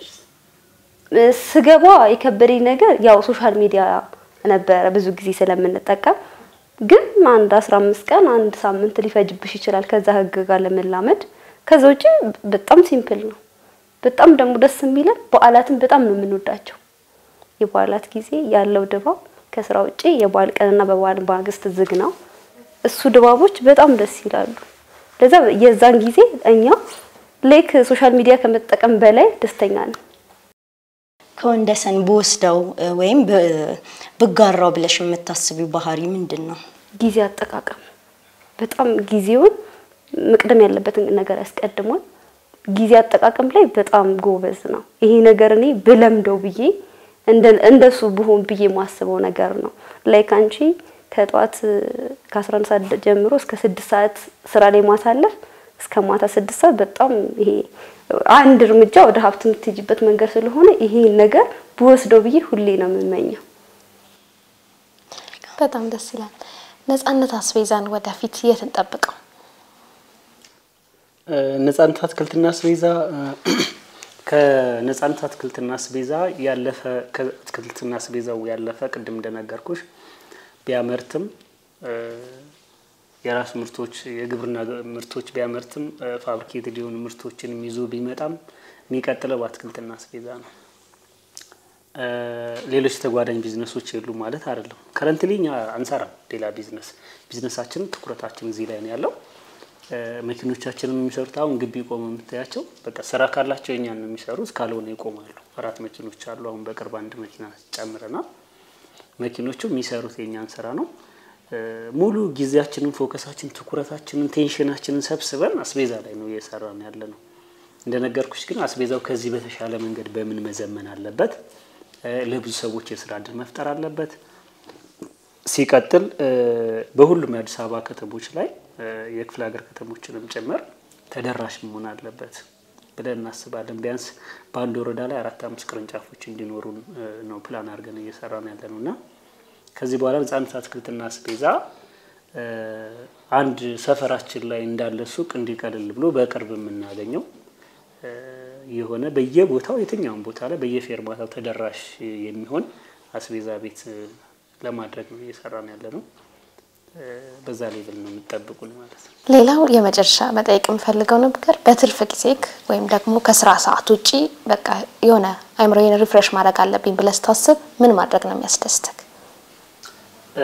ስገባ የከበደኝ ነገር ያው ሶሻል ሚዲያ ነበረ ብዙ ጊዜ ስለምንጠቀም፣ ግን አንድ 15 ቀን አንድ ሳምንት ሊፈጅብሽ ይችላል ከዛ ህግ ጋር ለመላመድ። ከዛ ውጪ በጣም ሲምፕል ነው። በጣም ደግሞ ደስ የሚለን በዓላትን በጣም ነው የምንወዳቸው። የበዓላት ጊዜ ያለው ድባብ ከስራ ውጪ የበዓል ቀንና በበዓል ማግስት ዝግ ነው። እሱ ድባቦች በጣም ደስ ይላሉ። ለዛ የዛን ጊዜ እኛ ላይክ ሶሻል ሚዲያ ከመጠቀም በላይ ደስተኛ ነን። ከወንደሰን ብወስደው እ፣ ወይም ብ- ብጋራው ብለሽ የምታስቢው ባህሪ ምንድን ነው? ጊዜ አጠቃቀም በጣም ጊዜውን መቅደም ያለበትን ነገር ያስቀድሟል። ጊዜ አጠቃቀም ላይ በጣም ጎበዝ ነው። ይሄ ነገር እኔ ብለምደው ብዬ እንደ እንደሱ ብሆን ብዬ የማስበው ነገር ነው። ላይክ አንቺ ከጠዋት ከ11 ሰዓት ጀምሮ እስከ ስድስት ሰዓት ስራ ላይ ማሳለፍ እስከ ማታ ስድስት ሰዓት በጣም ይሄ አንድ እርምጃ ወደ ሀብት የምትሄጂበት መንገድ ስለሆነ ይሄን ነገር ብወስደው ብዬ ሁሌ ነው የምመኘው። በጣም ደስ ይላል። ነጻነት አስቤዛን ወደፊት የት እንጠብቀው? ነጻነት አትክልትና አስቤዛ ከነጻነት አትክልትና አስቤዛ ያለፈ ከአትክልትና አስቤዛው ያለፈ ቅድም እንደነገርኩሽ ቢያመርትም እ፣ የራሱ ምርቶች የግብርና ምርቶች ቢያመርትም እ፣ ፋብሪኬትድ የሆኑ ምርቶችንም ይዞ ቢመጣም የሚቀጥለው በአትክልትና አስቤዛ ነው። እ፣ ሌሎች ተጓዳኝ ቢዝነሶች የሉ ማለት አይደለም። ከረንትሊ እኛ አንሰራም ሌላ ቢዝነስ። ቢዝነሳችን ትኩረታችን እዚህ ላይ ነው ያለው። እ፣ መኪኖቻችንን የሚሰሩት አሁን ግቢ ቆመው የምታያቸው በቃ ስራ ካላቸው የኛን ነው የሚሰሩት፣ ካልሆነ ይቆማሉ። አራት መኪኖች አሉ። አሁን በቅርብ አንድ መኪና ጨምረናል። መኪኖቹ የሚሰሩት የኛን ስራ ነው። እ፣ ሙሉ ጊዜያችንን፣ ፎከሳችን፣ ትኩረታችንን፣ ቴንሽናችንን ሰብስበን አስቤዛ ላይ ነው እየሰራን ያለ ነው። እንደነገርኩሽ ግን አስቤዛው ከዚህ በተሻለ መንገድ በምን መዘመን አለበት? እ፣ ለብዙ ሰዎች የስራ እድል መፍጠር አለበት። ሲቀጥል እ፣ በሁሉም የአዲስ አበባ ከተሞች ላይ እ፣ የክፍለ ሀገር ከተሞችንም ጭምር ተደራሽ መሆን አለበት ብለን እናስባለን። ቢያንስ በአንድ ወረዳ ላይ አራት አምስት ቅርንጫፎች እንዲኖሩን እ፣ ነው ፕላን አድርገን እየሰራን ያለ ነው እና ከዚህ በኋላ ነጻነት አትክልትና አስቤዛ እ፣ አንድ ሰፈራችን ላይ እንዳለ ሱቅ እንዲቀልል ብሎ በቅርብ የምናገኘው እ፣ የሆነ በየቦታው የትኛውን ቦታ ላይ በየፌርማታው ተደራሽ የሚሆን አስቤዛ ቤት እ፣ ለማድረግ ነው እየሰራን ያለ ነው። እ፣ በዛ ሌቭል ነው የምጠብቁን ማለት ነው። ሌላው የመጨረሻ መጠየቅ የምፈልገው ነገር በትርፍ ጊዜክ ወይም ደግሞ ከስራ ሰዓት ውጪ በቃ የሆነ አይምሮዬን ሪፍሬሽ ማድረግ አለብኝ ብለህ ስታስብ ምን ማድረግ ነው የሚያስደስትክ? እ፣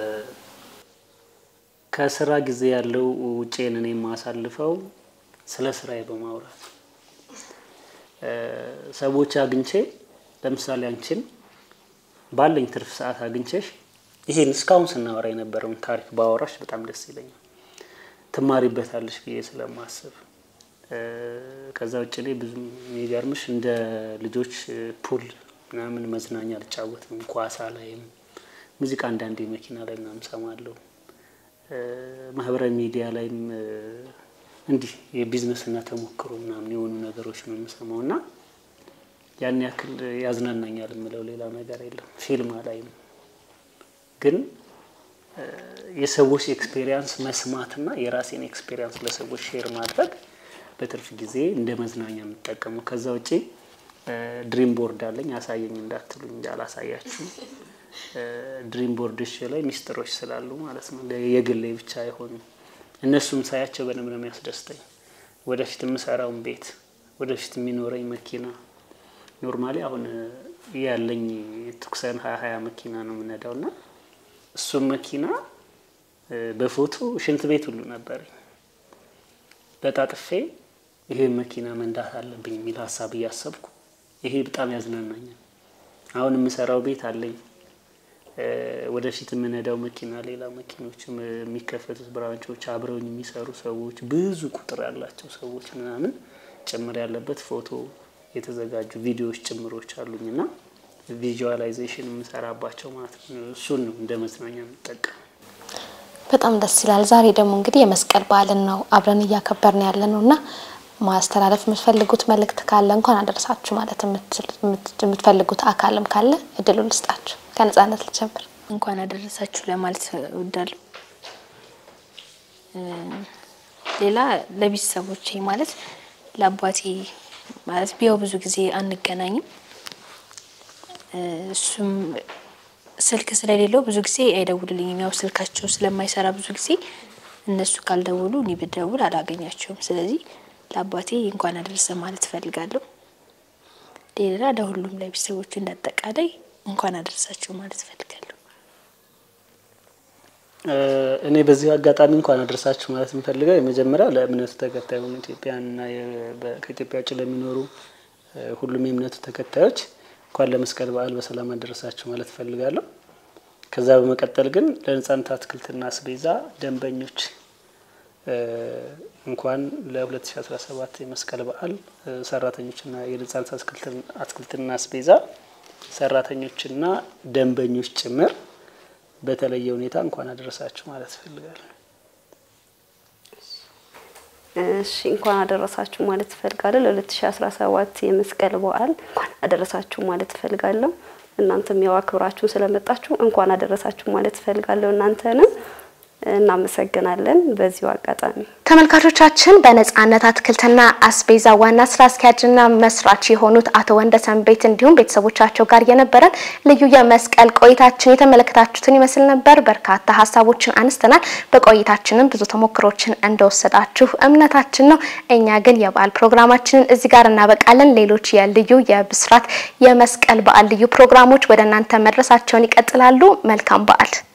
ከስራ ጊዜ ያለው ውጪን እኔ የማሳልፈው ስለ ስራዬ በማውራት እ፣ ሰዎች አግኝቼ ለምሳሌ አንቺን ባለኝ ትርፍ ሰዓት አግኝቼሽ ይሄን እስካሁን ስናወራ የነበረውን ታሪክ ባወራሽ በጣም ደስ ይለኛል። ትማሪበታለሽ ብዬ ስለማስብ እ፣ ከዛ ውጭ እኔ ብዙ የሚገርምሽ እንደ ልጆች እ፣ ፑል ምናምን መዝናኛ አልጫወትም። ኳሳ ላይም ሙዚቃ አንዳንዴ መኪና ላይ ምናምን ሰማለሁ። እ፣ ማህበራዊ ሚዲያ ላይም እ፣ እንዲህ የቢዝነስና ተሞክሮ ምናምን የሆኑ ነገሮች ነው የምሰማው እና ያን ያክል ያዝናናኛል የምለው ሌላ ነገር የለም። ፊልም አላይም ግን እ፣ የሰዎች ኤክስፔሪያንስ መስማትና የራሴን ኤክስፔሪያንስ ለሰዎች ሼር ማድረግ በትርፍ ጊዜ እንደ መዝናኛ የምጠቀመው። ከዛ ውጪ ድሪም ቦርድ አለኝ። አሳየኝ እንዳትሉኝ እንጂ አላሳያችሁም። ድሪም ቦርድሽ ላይ ሚስጥሮች ስላሉ ማለት ነው የግሌ ብቻ የሆኑ እነሱም ሳያቸው በደንብ ነው የሚያስደስተኝ። ወደፊት የምሰራውን ቤት፣ ወደፊት የሚኖረኝ መኪና ኖርማሊ አሁን ያለኝ ቱክሰን ሀያ ሀያ መኪና ነው የምነዳው እና እሱም መኪና በፎቶ ሽንት ቤት ሁሉ ነበረኝ። በጣጥፌ ይሄን መኪና መንዳት አለብኝ የሚል ሀሳብ እያሰብኩ ይሄ በጣም ያዝናናኛል። አሁን የምሰራው ቤት አለኝ። ወደፊት የምነዳው መኪና፣ ሌላ መኪኖች የሚከፈቱት ብራንቾች፣ አብረውኝ የሚሰሩ ሰዎች፣ ብዙ ቁጥር ያላቸው ሰዎች ምናምን ጭምር ያለበት ፎቶ የተዘጋጁ ቪዲዮዎች ጭምሮች አሉኝ እና ቪዥዋላይዜሽን የምሰራባቸው ማለት ነው። እሱን ነው እንደ መዝናኛ የምጠቀም። በጣም ደስ ይላል። ዛሬ ደግሞ እንግዲህ የመስቀል በዓልን ነው አብረን እያከበርን ያለ ነው እና ማስተላለፍ የምትፈልጉት መልእክት ካለ እንኳን አደረሳችሁ ማለት የምትፈልጉት አካልም ካለ እድሉ ልስጣችሁ። ከነጻነት ልጀምር። እንኳን አደረሳችሁ ለማለት እወዳለሁ። ሌላ ለቤተሰቦቼ ማለት ለአባቴ ማለት ቢያው ብዙ ጊዜ አንገናኝም። እሱም ስልክ ስለሌለው ብዙ ጊዜ አይደውልልኝም። ያው ስልካቸው ስለማይሰራ ብዙ ጊዜ እነሱ ካልደውሉ እኔ ብደውል አላገኛቸውም። ስለዚህ ለአባቴ እንኳን አደረሰ ማለት እፈልጋለሁ። ሌላ ለሁሉም ለቤተሰቦቹ እንዳጠቃላይ እንኳን አደረሳቸው ማለት እፈልጋለሁ። እኔ በዚህ አጋጣሚ እንኳን አደረሳችሁ ማለት የምፈልገው የመጀመሪያ ለእምነቱ ተከታይ የሆኑ ኢትዮጵያውያንና ከኢትዮጵያ ውጭ ለሚኖሩ ሁሉም የእምነቱ ተከታዮች እንኳን ለመስቀል በዓል በሰላም አደረሳችሁ ማለት እፈልጋለሁ። ከዛ በመቀጠል ግን ለነጻነት አትክልትና አስቤዛ ደንበኞች እንኳን ለ2017 የመስቀል በዓል ሰራተኞችና የነጻነት አትክልትና አስቤዛ ሰራተኞችና ደንበኞች ጭምር በተለየ ሁኔታ እንኳን አደረሳችሁ ማለት እፈልጋለሁ። እሺ እንኳን አደረሳችሁ ማለት እፈልጋለሁ። ለ2017 የመስቀል በዓል እንኳን አደረሳችሁ ማለት እፈልጋለሁ። እናንተም ያው አክብራችሁ ስለመጣችሁ እንኳን አደረሳችሁ ማለት እፈልጋለሁ። እናንተንም እናመሰግናለን። በዚሁ አጋጣሚ ተመልካቾቻችን በነጻነት አትክልትና አስቤዛ ዋና ስራ አስኪያጅና መስራች የሆኑት አቶ ወንደሰን ቤት እንዲሁም ቤተሰቦቻቸው ጋር የነበረን ልዩ የመስቀል ቆይታችን የተመለከታችሁትን ይመስል ነበር። በርካታ ሀሳቦችን አንስተናል። በቆይታችንም ብዙ ተሞክሮችን እንደወሰዳችሁ እምነታችን ነው። እኛ ግን የበዓል ፕሮግራማችንን እዚህ ጋር እናበቃለን። ሌሎች የልዩ የብስራት የመስቀል በዓል ልዩ ፕሮግራሞች ወደ እናንተ መድረሳቸውን ይቀጥላሉ። መልካም በዓል